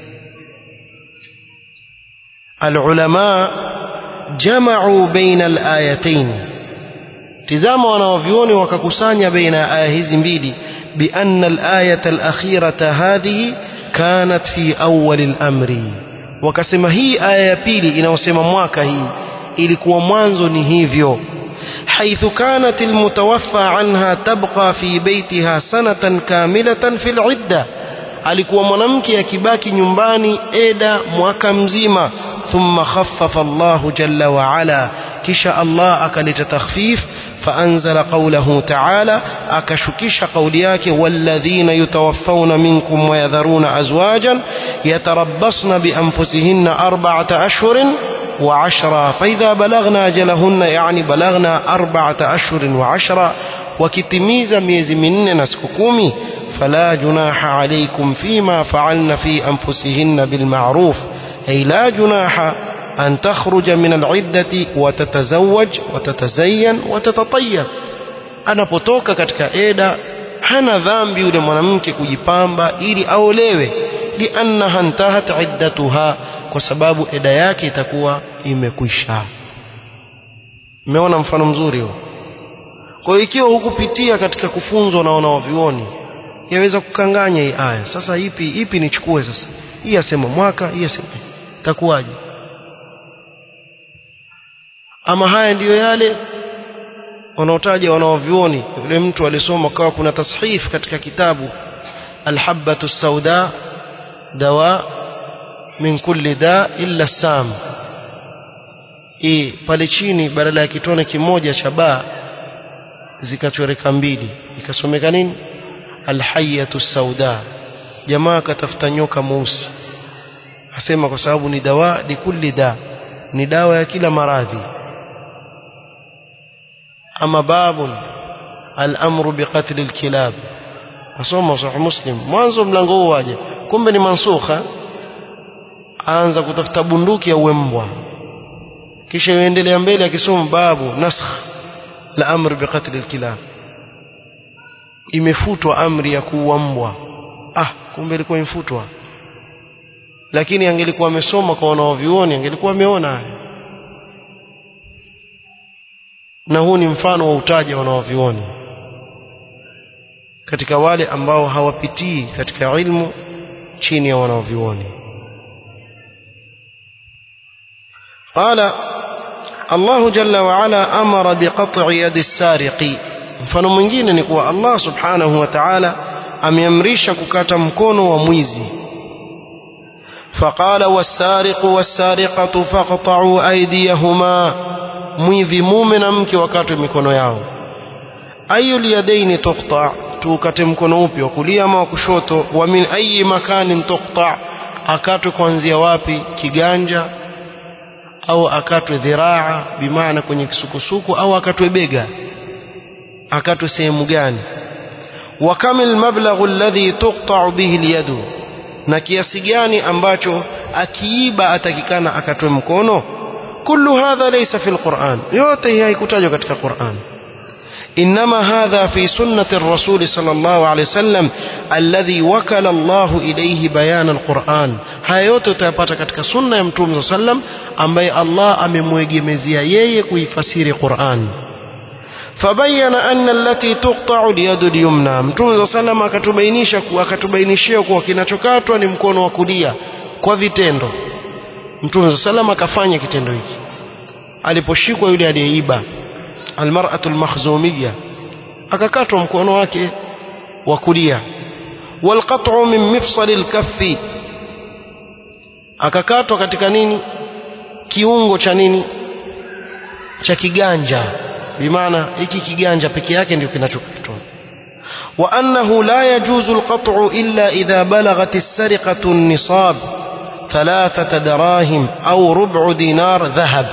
العلماء جمعوا بين الآيتين tizama wanaovyuoni wakakusanya baina ya aya hizi mbili bianna alayata alakhirata hadhihi kanat fi awwal al-amri wakasema hii aya ya pili inayosema mwaka hii ilikuwa mwanzo ni hivyo حيث كانت المتوفى عنها تبقى في بيتها سنة كاملة في العدة alikuwa mwanamke akibaki nyumbani eda mwaka mzima thumma khaffafa Allahu jalla wa ala kisha Allah akaleta takhfif فأنزل قوله تعالى أكشكش قولياك والذين يتوفون منكم ويذرون أزواجا يتربصن بأنفسهن أربعة أشهر وعشرا فإذا بلغنا أجلهن يعني بلغنا أربعة أشهر وعشرا وكتميز ميز من نسككومي فلا جناح عليكم فيما فعلن في أنفسهن بالمعروف أي لا جناح أن تخرج من العدة وتتزوج وتتزين وتتطيب anapotoka katika eda hana dhambi yule mwanamke kujipamba ili aolewe liannaha ntahat iddatuha kwa sababu eda yake itakuwa imekwisha mmeona mfano mzuri huo kwa hiyo ikiwa hukupitia katika kufunzwa na wanawavyuoni yaweza kukanganya hii aya sasa ipi ipi nichukue sasa hii asema mwaka hii asema itakuwaje ama haya ndiyo yale wanaotaja wanaovyuoni yule mtu alisoma kawa kuna tashif katika kitabu alhabatu sauda dawa min kulli da illa sam hii pale chini badala ya kitone kimoja cha baa zikachoreka mbili ikasomeka nini alhayatu sauda jamaa akatafuta nyoka mweusi asema kwa sababu ni dawa ni kulli da ni dawa ya kila maradhi ama babun al-amru biqatl al-kilab asoma sahih muslim mwanzo mlango huu waje kumbe ni mansukha aanza kutafuta bunduki ya uembwa kisha yuendelea mbele akisoma babu nasakh la amr biqatl al-kilab imefutwa amri ya kuua mbwa ah kumbe ilikuwa imfutwa lakini angelikuwa amesoma kwa wanaovioni angelikuwa ameona haya na huu ni mfano wa utaja wanaovioni katika wale ambao hawapitii katika ilmu chini ya wanaovioni قال الله جل وعلا أمر بقطع يد السارق mfano mwingine ni kuwa Allah subhanahu wa ta'ala ameamrisha kukata mkono wa mwizi فقال والسارق والسارقة فاقطعوا أيديهما mwivi mume na mke wakatwe mikono yao ayu liyadaini tuqta tukate mkono upi wa kulia ama wa kushoto wa min ayi makanin tuqta akatwe kuanzia wapi kiganja au akatwe dhiraa bimaana kwenye kisukusuku au akatwe bega akatwe sehemu gani wa kamil mablaghu alladhi tuqta bihi alyadu na kiasi gani ambacho akiiba atakikana akatwe mkono كل هذا ليس في القرآن يوته هي كتاجه katika القرآن إنما هذا في سنة الرسول صلى الله عليه وسلم الذي وكل الله إليه بيان القرآن haya yote utayapata katika sunna ya mtume صلى الله عليه وسلم ambaye Allah amemwegemezea yeye kuifasiri Qur'an فبين أن التي تقطع اليد اليمنى mtume صلى الله عليه وسلم akatubainisha akatubainishia kuwa kinachokatwa ni mkono wa kulia kwa vitendo Mtume sallam akafanya kitendo hiki aliposhikwa yule aliyeiba almar'atu almakhzumiyya akakatwa mkono wake wa kulia walqat'u min mifsal alkaffi akakatwa katika nini kiungo cha nini cha kiganja bimaana hiki kiganja peke yake ndio kinachokatwa وأنه لا يجوز القطع إلا إذا بلغت السرقة النصاب ثلاثة دراهم أو ربع دينار ذهب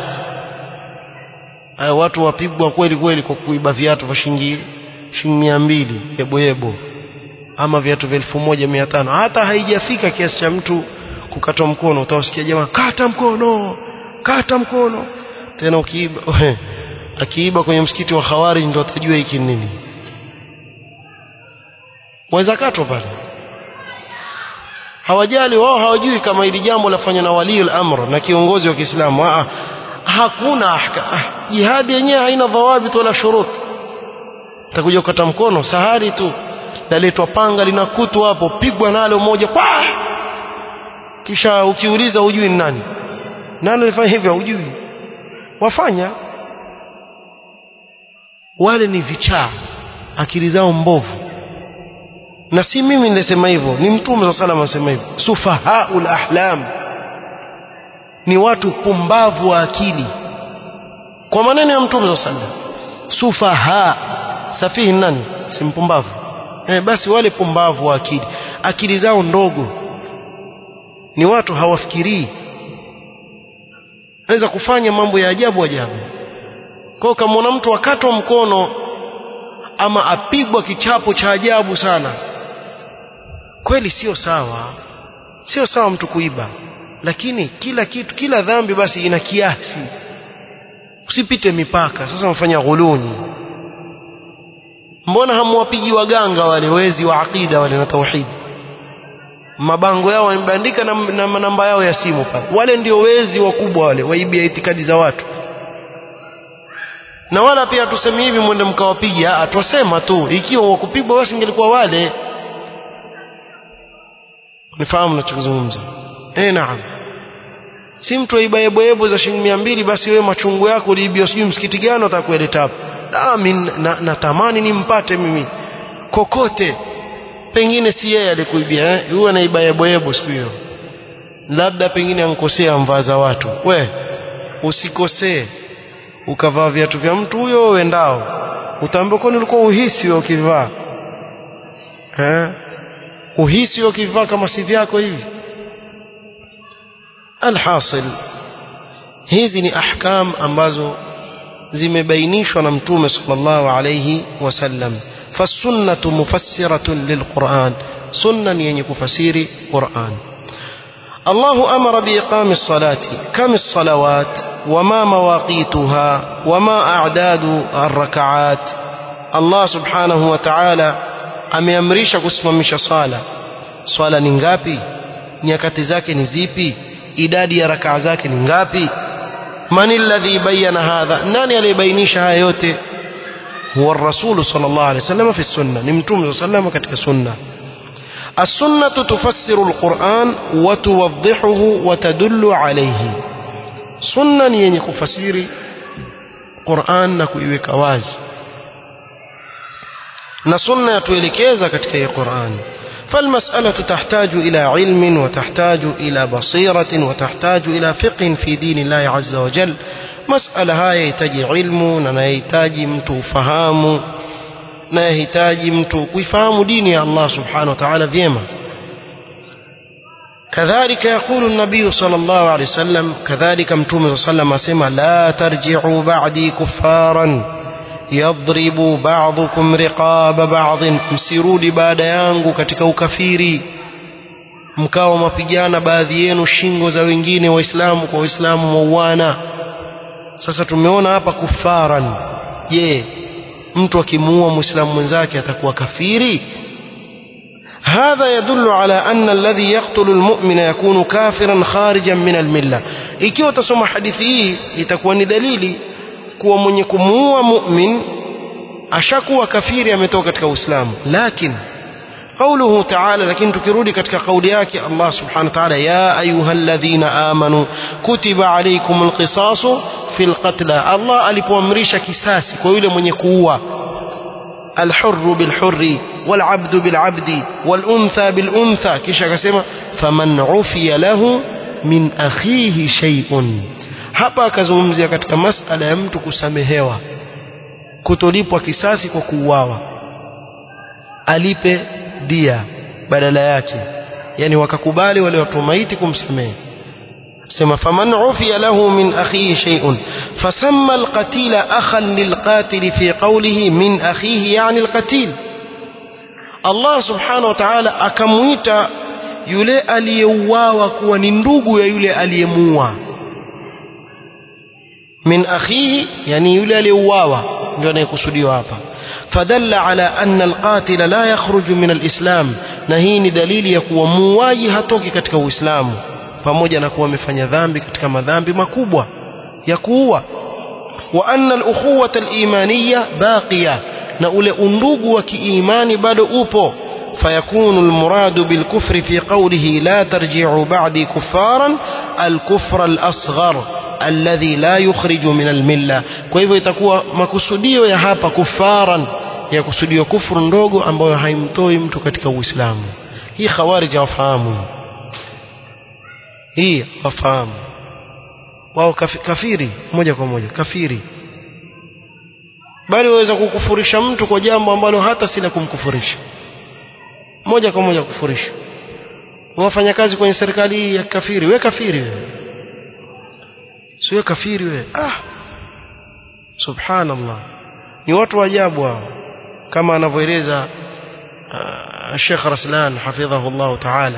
watu wapigwa kweli kweli kwa kuiba viatu vya shilingi shilingi mia mbili yebo yebo ama viatu vya elfu moja mia tano hata haijafika kiasi cha mtu kukatwa mkono utawasikia jamaa kata mkono kata mkono tena ukiiba akiiba kwenye msikiti wa khawari ndio atajua hiki nini waweza katwa pale hawajali wao hawajui kama hili jambo lafanywa na waliul amr na kiongozi wa Kiislamu ah hakuna ahka ah, jihadi yenyewe haina dhawabit wala shurut takuja kukata mkono sahari tu laletwa panga lina kutu hapo pigwa nalo moja pa kisha ukiuliza hujui ni nani nani alifanya hivyo hujui wafanya wale ni vichaa akili zao mbovu na si mimi nilisema hivyo ni mtume wa sallam anasema hivyo sufahaul ahlam ni watu pumbavu wa akili kwa maneno ya mtume wa sallam sufaha safihi nani si mpumbavu eh, basi wale pumbavu wa akili akili zao ndogo ni watu hawafikirii naweza kufanya mambo ya ajabu ajabu kwa kama mtu akatwa mkono ama apigwa kichapo cha ajabu sana kweli sio sawa sio sawa mtu kuiba lakini kila kitu kila dhambi basi ina kiasi usipite mipaka sasa mfanya ghuluni mbona hamwapigi waganga wale wezi wa aqida wale na tauhid mabango yao wamebandika na, na namba yao ya simu pale wale ndio wezi wakubwa wale waibia itikadi za watu na wala pia tuseme hivi mwende mkawapiga atwasema tu ikiwa wakupigwa basi ingelikuwa wale nifahamu nachozungumza eh naam si mtu aibayeboyebo za shilingi mia mbili basi wewe machungu yako uliibia sijui msikiti gani utakueleta hapo nami natamani nimpate mimi kokote pengine si yeye alikuibia eh huyo anaibayeboyebo siku hiyo labda pengine ankosea mvaa za watu we usikosee ukavaa viatu vya mtu huyo uendao utaambiwa kwani ulikuwa uhisi wewe ukivaa eh uhisi wewe ukivaa kama si vyako hivi alhasil hizi ni ahkam ambazo zimebainishwa na mtume sallallahu alayhi wasallam fasunnatu mufassiratun lilquran sunna ni yenye kufasiri quran الله أمر بإقام الصلاة كم الصلوات وما مواقيتها وما أعداد الركعات الله سبحانه وتعالى ameamrisha kusimamisha swala swala ni ngapi nyakati zake ni zipi idadi ya rakaa zake ni ngapi man alladhi bayyana hadha nani aliyebainisha haya yote huwa rasul sallallahu alaihi wasallam fi sunna ni mtume sallallahu katika sunna السنة تفسر القرآن وتوضحه وتدل عليه سنة yenye kufasiri Qur'an na kuiweka wazi na sunna yatuelekeza katika hii Qur'an فالمسألة تحتاج إلى علم وتحتاج إلى بصيرة وتحتاج إلى فقه في دين الله عز وجل مسألة هاي يحتاج علم na yahitaji mtu ufahamu na yahitaji mtu kuifahamu dini ya Allah subhanahu wa ta'ala vyema كذلك يقول النبي صلى الله عليه وسلم كذلك متوم صلى الله عليه وسلم اسمع لا ترجعوا بعدي كفارا يضرب بعضكم رقاب بعض msirudi baada yangu katika ukafiri mkawa mapigana baadhi yenu shingo za wengine waislamu kwa waislamu mauana sasa tumeona hapa kufaran je mtu akimuua muislamu mwenzake atakuwa kafiri هذا يدل على أن الذي يقتل المؤمن يكون كافرا خارجا من الملة ikiwa utasoma hadithi hii itakuwa ni dalili kuwa mwenye kumuua mu'min ashakuwa kafiri ametoka katika Uislamu lakini قوله تعالى لكن تكرودي katika kauli yake Allah subhanahu wa ta'ala ya ayyuhalladhina amanu kutiba alaykumul qisasu fil qatl Allah alipoamrisha kisasi kwa yule mwenye kuua الحر بالحر والعبد بالعبد والأنثى بالأنثى كيش akasema faman ufiya lahu min akhihi shay'un hapa akazungumzia katika masala ya mtu kusamehewa kutolipwa kisasi kwa kuuawa alipe dia badala yake yani wakakubali wale watu maiti kumsamehe sema faman ufiya lahu min akhihi shay'un fasamma alqatila akhan lilqatil fi qawlihi min akhihi yani alqatil Allah subhanahu wa ta'ala akamuita yule aliyeuawa kuwa ni ndugu ya yule aliyemuua min akhihi yani yule aliyeuawa ndio anayekusudiwa hapa fadalla ala anna alqatila la yakhruju min alislam na hii ni dalili ya kuwa muuaji hatoki katika uislamu pamoja na kuwa amefanya dhambi katika madhambi makubwa ya kuua wa anna alukhuwata alimaniya baqiya na ule undugu wa kiimani bado upo فيكون المراد بالكفر في قوله لا ترجعوا بعدي كفارا الكفر الأصغر الذي لا يخرج من الملة kwa hivyo itakuwa makusudio ya hapa kufaran ya kusudio kufuru ndogo ambayo haimtoi mtu katika uislamu hii khawarij wafahamu hii wafahamu wao kafiri moja kwa moja kafiri bali waweza kukufurisha mtu kwa jambo ambalo hata sila kumkufurisha moja kwa moja kufurisha wafanya kazi kwenye serikali ya kafiri we kafiri wewe sio kafiri wewe ah subhanallah ni watu wa ajabu hao kama anavyoeleza uh, Sheikh Raslan hafidhahu Allah ta'ala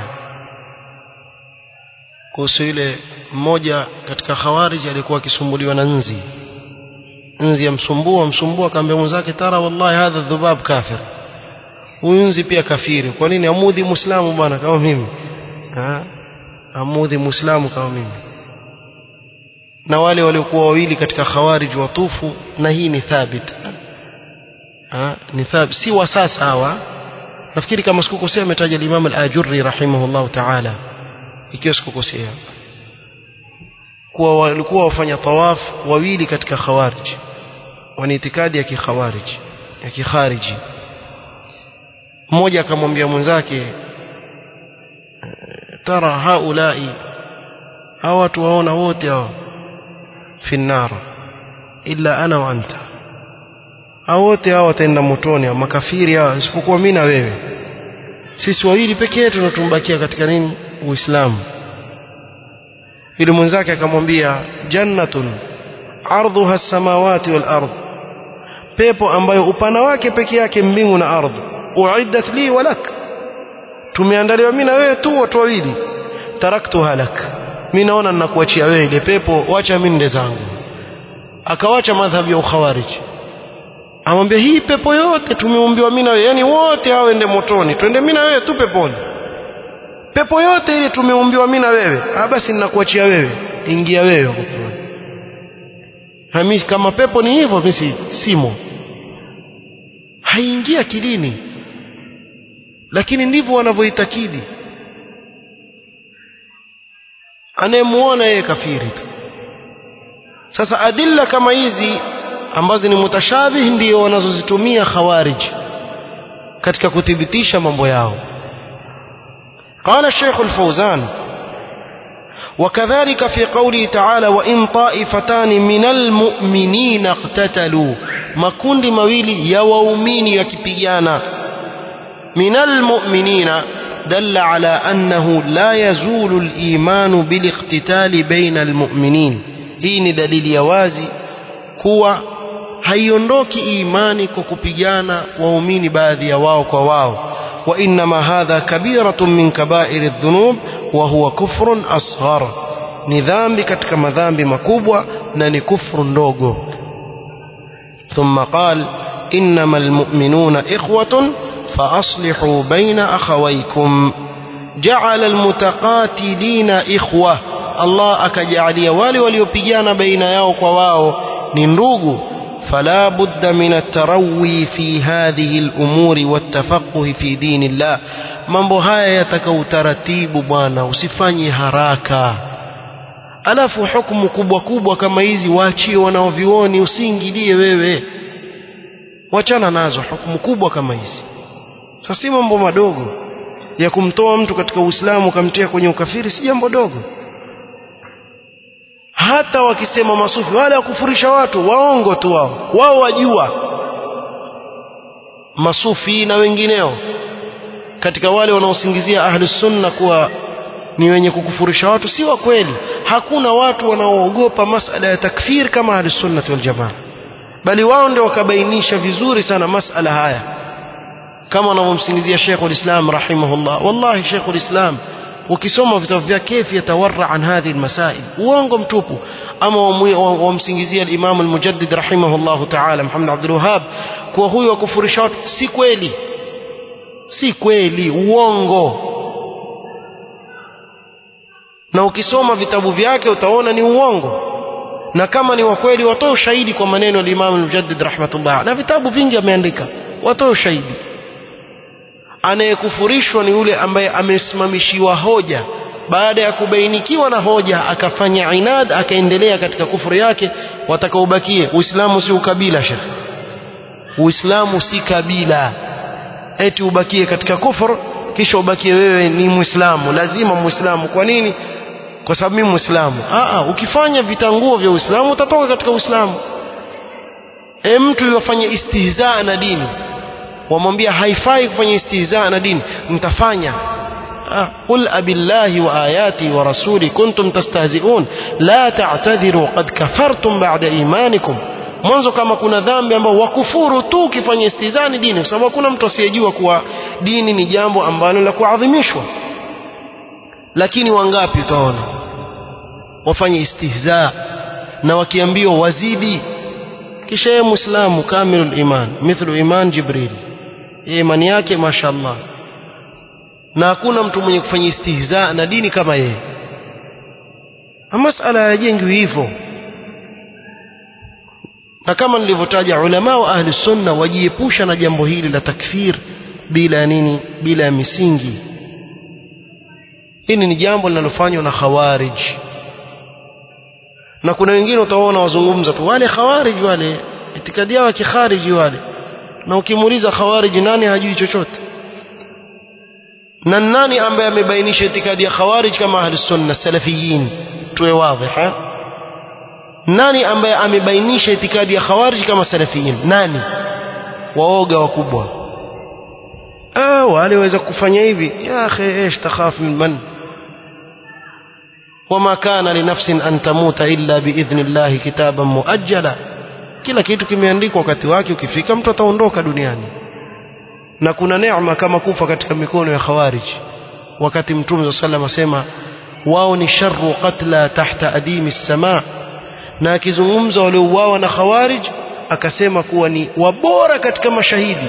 kuhusu yule mmoja katika khawarij alikuwa akisumbuliwa na nzi nzi yamsumbua msumbua akamwambia mwenzake tara wallahi hadha dhubab kafir huyu nzi pia kafiri kwa nini amudhi muislamu bwana kama mimi ha? amudhi muislamu kama mimi na wale waliokuwa wawili katika khawarij watufu na hii ni thabit ha? ni thabit si wa sasa hawa nafikiri kama sikukosea ametaja Imam al-Ajurri rahimahullah ta'ala ikiwa sikukosea kuwa walikuwa wafanya tawaf wawili katika khawarij wana itikadi ya kikhawarij ya kikhariji mmoja akamwambia mwenzake tara haulai hawa watu waona wote hao fi nar illa ana wa anta hao wote hao wataenda motoni hao makafiri hao isipokuwa mimi na wewe sisi wawili pekee yetu tunatumbakia katika nini uislamu yule mwenzake akamwambia jannatun ardhuha samawati wal ardh pepo ambayo upana wake peke yake mbingu na ardhi uiddat li walak tumeandaliwa mimi na wewe tu watu wawili taraktuha lak mimi naona ninakuachia wewe ile pepo wacha mimi nende zangu akawacha madhhabi ya ukhawarij amwambia hii pepo yote tumeumbiwa mimi na wewe yani wote hao ende motoni twende mimi na wewe tu peponi pepo yote ile tumeumbiwa mimi na wewe ah basi ninakuachia wewe ingia wewe huko Hamisi kama pepo ni hivyo mimi simo haingia akilini lakini ndivyo wanavyoitakidi anayemuona yeye kafiri tu sasa adilla kama hizi ambazo ni mutashabih ndio wanazozitumia khawarij katika kuthibitisha mambo yao قال الشيخ الفوزان وكذلك في قوله تعالى وإن طائفتان من المؤمنين اقتتلوا makundi mawili ya waumini yakipigana من المؤمنين دل على أنه لا يزول الإيمان بالاقتتال بين المؤمنين hii ni dalili ya wazi kuwa haiondoki imani kwa kupigana waumini baadhi ya wao kwa wao وإنما هذا كبيرة من كبائر الذنوب وهو كفر أصغر ni dhambi katika madhambi makubwa na ni kufru ndogo ثم قال إنما المؤمنون إخوة فأصلحوا بين أخويكم جعل المتقاتلين إخوة الله أكجعلي والي وليبيان بين يوك وواو نندوغ فلا بد من التروي في هذه الأمور والتفقه في دين الله mambo haya yataka utaratibu bwana usifanye haraka alafu hukumu kubwa kubwa kama hizi waachie wanaovioni usiingilie wewe wachana nazo hukumu kubwa kama hizi sasa si mambo madogo ya kumtoa mtu katika uislamu ukamtia kwenye ukafiri si jambo dogo hata wakisema masufi wale wakufurisha watu waongo tu wao wao wajua masufi na wengineo katika wale wanaosingizia ahli sunna kuwa ni wenye kukufurisha watu si wa kweli hakuna watu wanaoogopa masala ya takfir kama ahli sunna wal jamaa bali wao ndio wakabainisha vizuri sana masala haya kama wanavyomsingizia Sheikhul Islam rahimahullah wallahi Sheikhul Islam ukisoma vitabu vyake kaifa yatawarra an hadhihi almasail uongo mtupu ama wamsingizia al-Imam al-Mujaddid rahimahullah ta'ala Muhammad Abdul Wahhab kwa huyu wakufurisha watu si kweli si kweli uongo na ukisoma vitabu vyake utaona ni uongo na kama ni wa kweli watoe ushahidi kwa maneno ya Imam al-Mujaddid rahmatullah na vitabu vingi ameandika watoe ushahidi anayekufurishwa ni yule ambaye amesimamishiwa hoja baada ya kubainikiwa na hoja akafanya inad akaendelea katika kufuru yake watakaobakie uislamu si ukabila shekh uislamu si kabila eti ubakie katika kufuru kisha ubakie wewe ni muislamu lazima muislamu kwa nini kwa sababu mimi muislamu a ukifanya vitanguo vya uislamu utatoka katika uislamu e mtu yafanye istihzaa na dini wamwambia haifai kufanya istihzaa na dini mtafanya قل أبالله وآياتي ورسولي كنتم تستهزئون لا تعتذروا قد كفرتم بعد إيمانكم mwanzo kama kuna dhambi ambao wakufuru tu ukifanya istizani dini kwa sababu hakuna mtu asiyejua kuwa dini ni jambo ambalo la kuadhimishwa lakini wangapi utaona wafanye istihza na wakiambiwa wazidi kisha yeye muislamu kamilul iman mithlu iman jibril imani yake mashaallah na hakuna mtu mwenye kufanya istihza na dini kama yeye masala hayajengwi hivyo na kama nilivyotaja ulama wa ahli sunna wajiepusha na jambo hili la takfir bila ya nini bila ya misingi hili ni jambo linalofanywa na khawarij na kuna wengine utaona wazungumza tu wale khawarij wale itikadi yao ya kikhariji wale na ukimuuliza khawarij nani hajui chochote na nani ambaye amebainisha itikadi ya khawarij kama ahli sunna salafiyin tuwe wazi nani ambaye amebainisha itikadi ya khawarij kama salafiyin nani waoga wakubwa ah wale waweza kufanya hivi ya akhi ايش تخاف من من وما كان لنفس أن تموت إلا بإذن الله كتابا مؤجلا kila kitu kimeandikwa wakati wake ukifika mtu ataondoka duniani na kuna neema kama kufa katika mikono ya khawarij wakati mtume sallallahu asema wao ni sharru qatla tahta adimi samaa na akizungumza waliouawa na khawarij akasema kuwa ni wabora katika mashahidi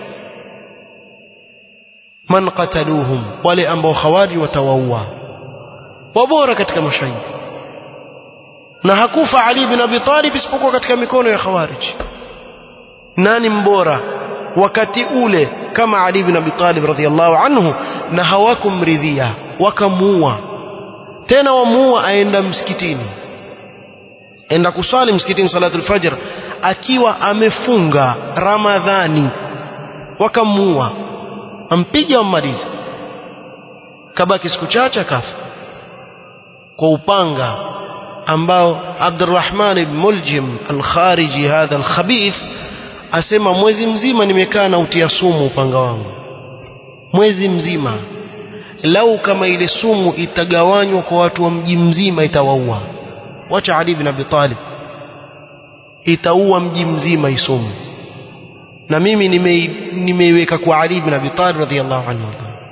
man qataluhum wale ambao khawarij watawaua wabora katika mashahidi na hakufa Ali bin Abi Talib isipokuwa katika mikono ya khawarij nani mbora wakati ule kama Ali bin Abi Talib radhiallahu anhu na hawakumridhia wakamuua tena wamuua aenda msikitini enda kuswali msikitini salatul fajr akiwa amefunga ramadhani wakamuua ampiga wammaliza kabaki siku chache akafa kwa upanga ambao Abdurrahman ibn Muljim al-Khariji hadha al-khabith asema mwezi mzima nimekaa na utia sumu upanga wangu mwezi mzima lau kama ile sumu itagawanywa kwa watu wa mji mzima itawaua wacha Ali ibn Abi Talib itaua mji mzima isumu na mimi nimeiweka kwa Ali ibn Abi Talib radhiyallahu anhu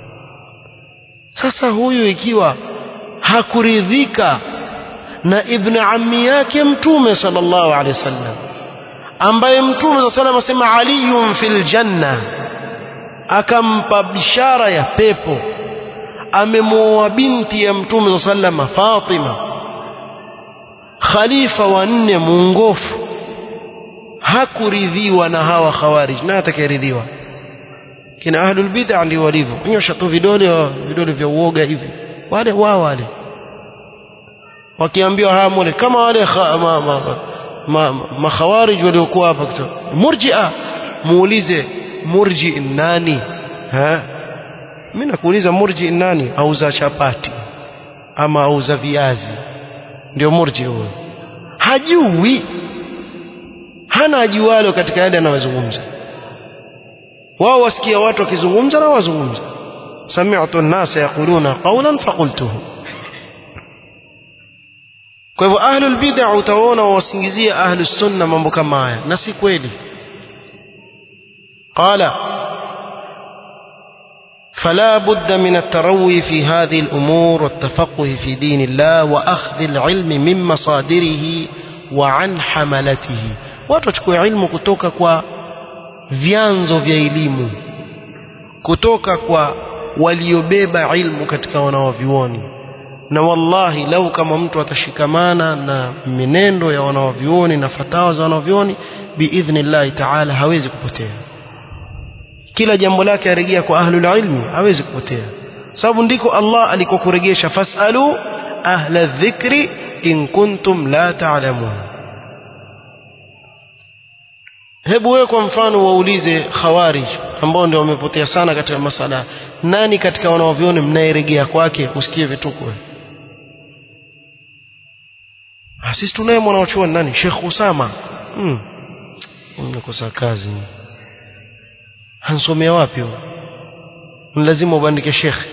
sasa huyu ikiwa hakuridhika na ibn ammi yake mtume sallallahu alaihi wasallam ambaye mtume sallallahu alaihi wasallam asema aliyun fil janna akampa bishara ya pepo amemuoa binti ya mtume sallallahu alaihi wasallam Fatima khalifa wa nne muongofu hakuridhiwa na hawa khawarij na atakayeridhiwa kina ahlul bid'ah ndio walivyo nyosha tu vidole vidole vya uoga hivi wale wao wale wakiambiwa haya mole kama wale kha, ma, ma, ma, ma, makhawarij waliokuwa hapa murji'a muulize murji nani ha mimi nakuuliza murji nani auza chapati ama auza viazi ndio murji huyo hajui hana ajualo katika yale anayozungumza wao wasikia watu wakizungumza na wazungumza sami'tu an-nasa yaquluna qawlan faqultuhu kwa hivyo ahlul bid'ah utaona wasingizia ahlus sunna mambo kama haya na si kweli qala فلا بد من التروي في هذه الأمور والتفقه في دين الله وأخذ العلم من مصادره وعن حملته watu wachukue ilmu kutoka kwa vyanzo vya elimu kutoka kwa waliobeba ilmu katika wanawavyuoni na wallahi lau kama mtu atashikamana na minendo ya wanawavyuoni na fatawa za wanawavyuoni biidhnillahi taala hawezi kupotea kila jambo lake arejea kwa ahlul ilmi hawezi kupotea sababu ndiko Allah alikokuregesha fasalu ahla dhikri in kuntum la ta'lamun hebu wewe kwa mfano waulize khawarij ambao ndio wamepotea sana katika masala nani katika wanaoviona mnayeregea kwake usikie vituko sisi tunaye mwanachuoni nani Sheikh Usama hmm. umekosa kazi hansomea wapi huyo lazima ubandike shekhe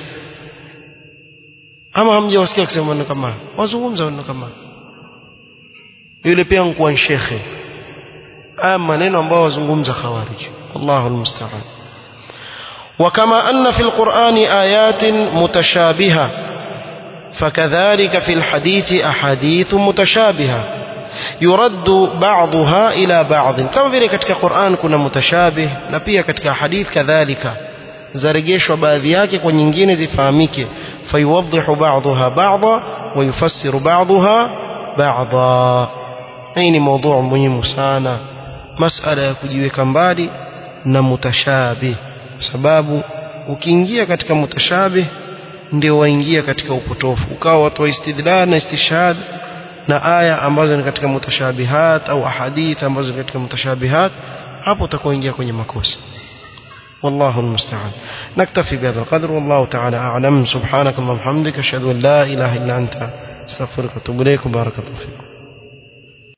ama hamjawasikia kusema maneno kama wazungumza maneno kama yule pia nkuwa shekhe ama maneno ambayo wazungumza khawarij Allahu almusta'an وكما أن في القرآن آيات متشابهة فكذلك في الحديث أحاديث متشابهة يرد بعضها إلى بعض كما vile katika Qur'an kuna mutashabih na pia katika hadith kadhalika zarejeshwa baadhi yake kwa nyingine zifahamike fayuwadhihu ba'daha ba'dha wa yufassiru ba'daha ba'dha hii ni mada muhimu sana masala ya kujiweka mbali na mutashabih sababu ukiingia katika mutashabih ndio waingia katika upotofu ukawa watu wa istidlal na istishhad na aya ambazo ni katika mutashabihat au ahadith ambazo ni katika mutashabihat hapo utakoingia kwenye makosa والله المستعان نكتفي بهذا القدر والله تعالى أعلم سبحانك اللهم وبحمدك أشهد أن لا إله إلا أنت استغفرك واتوب إليك وبارك الله فيكم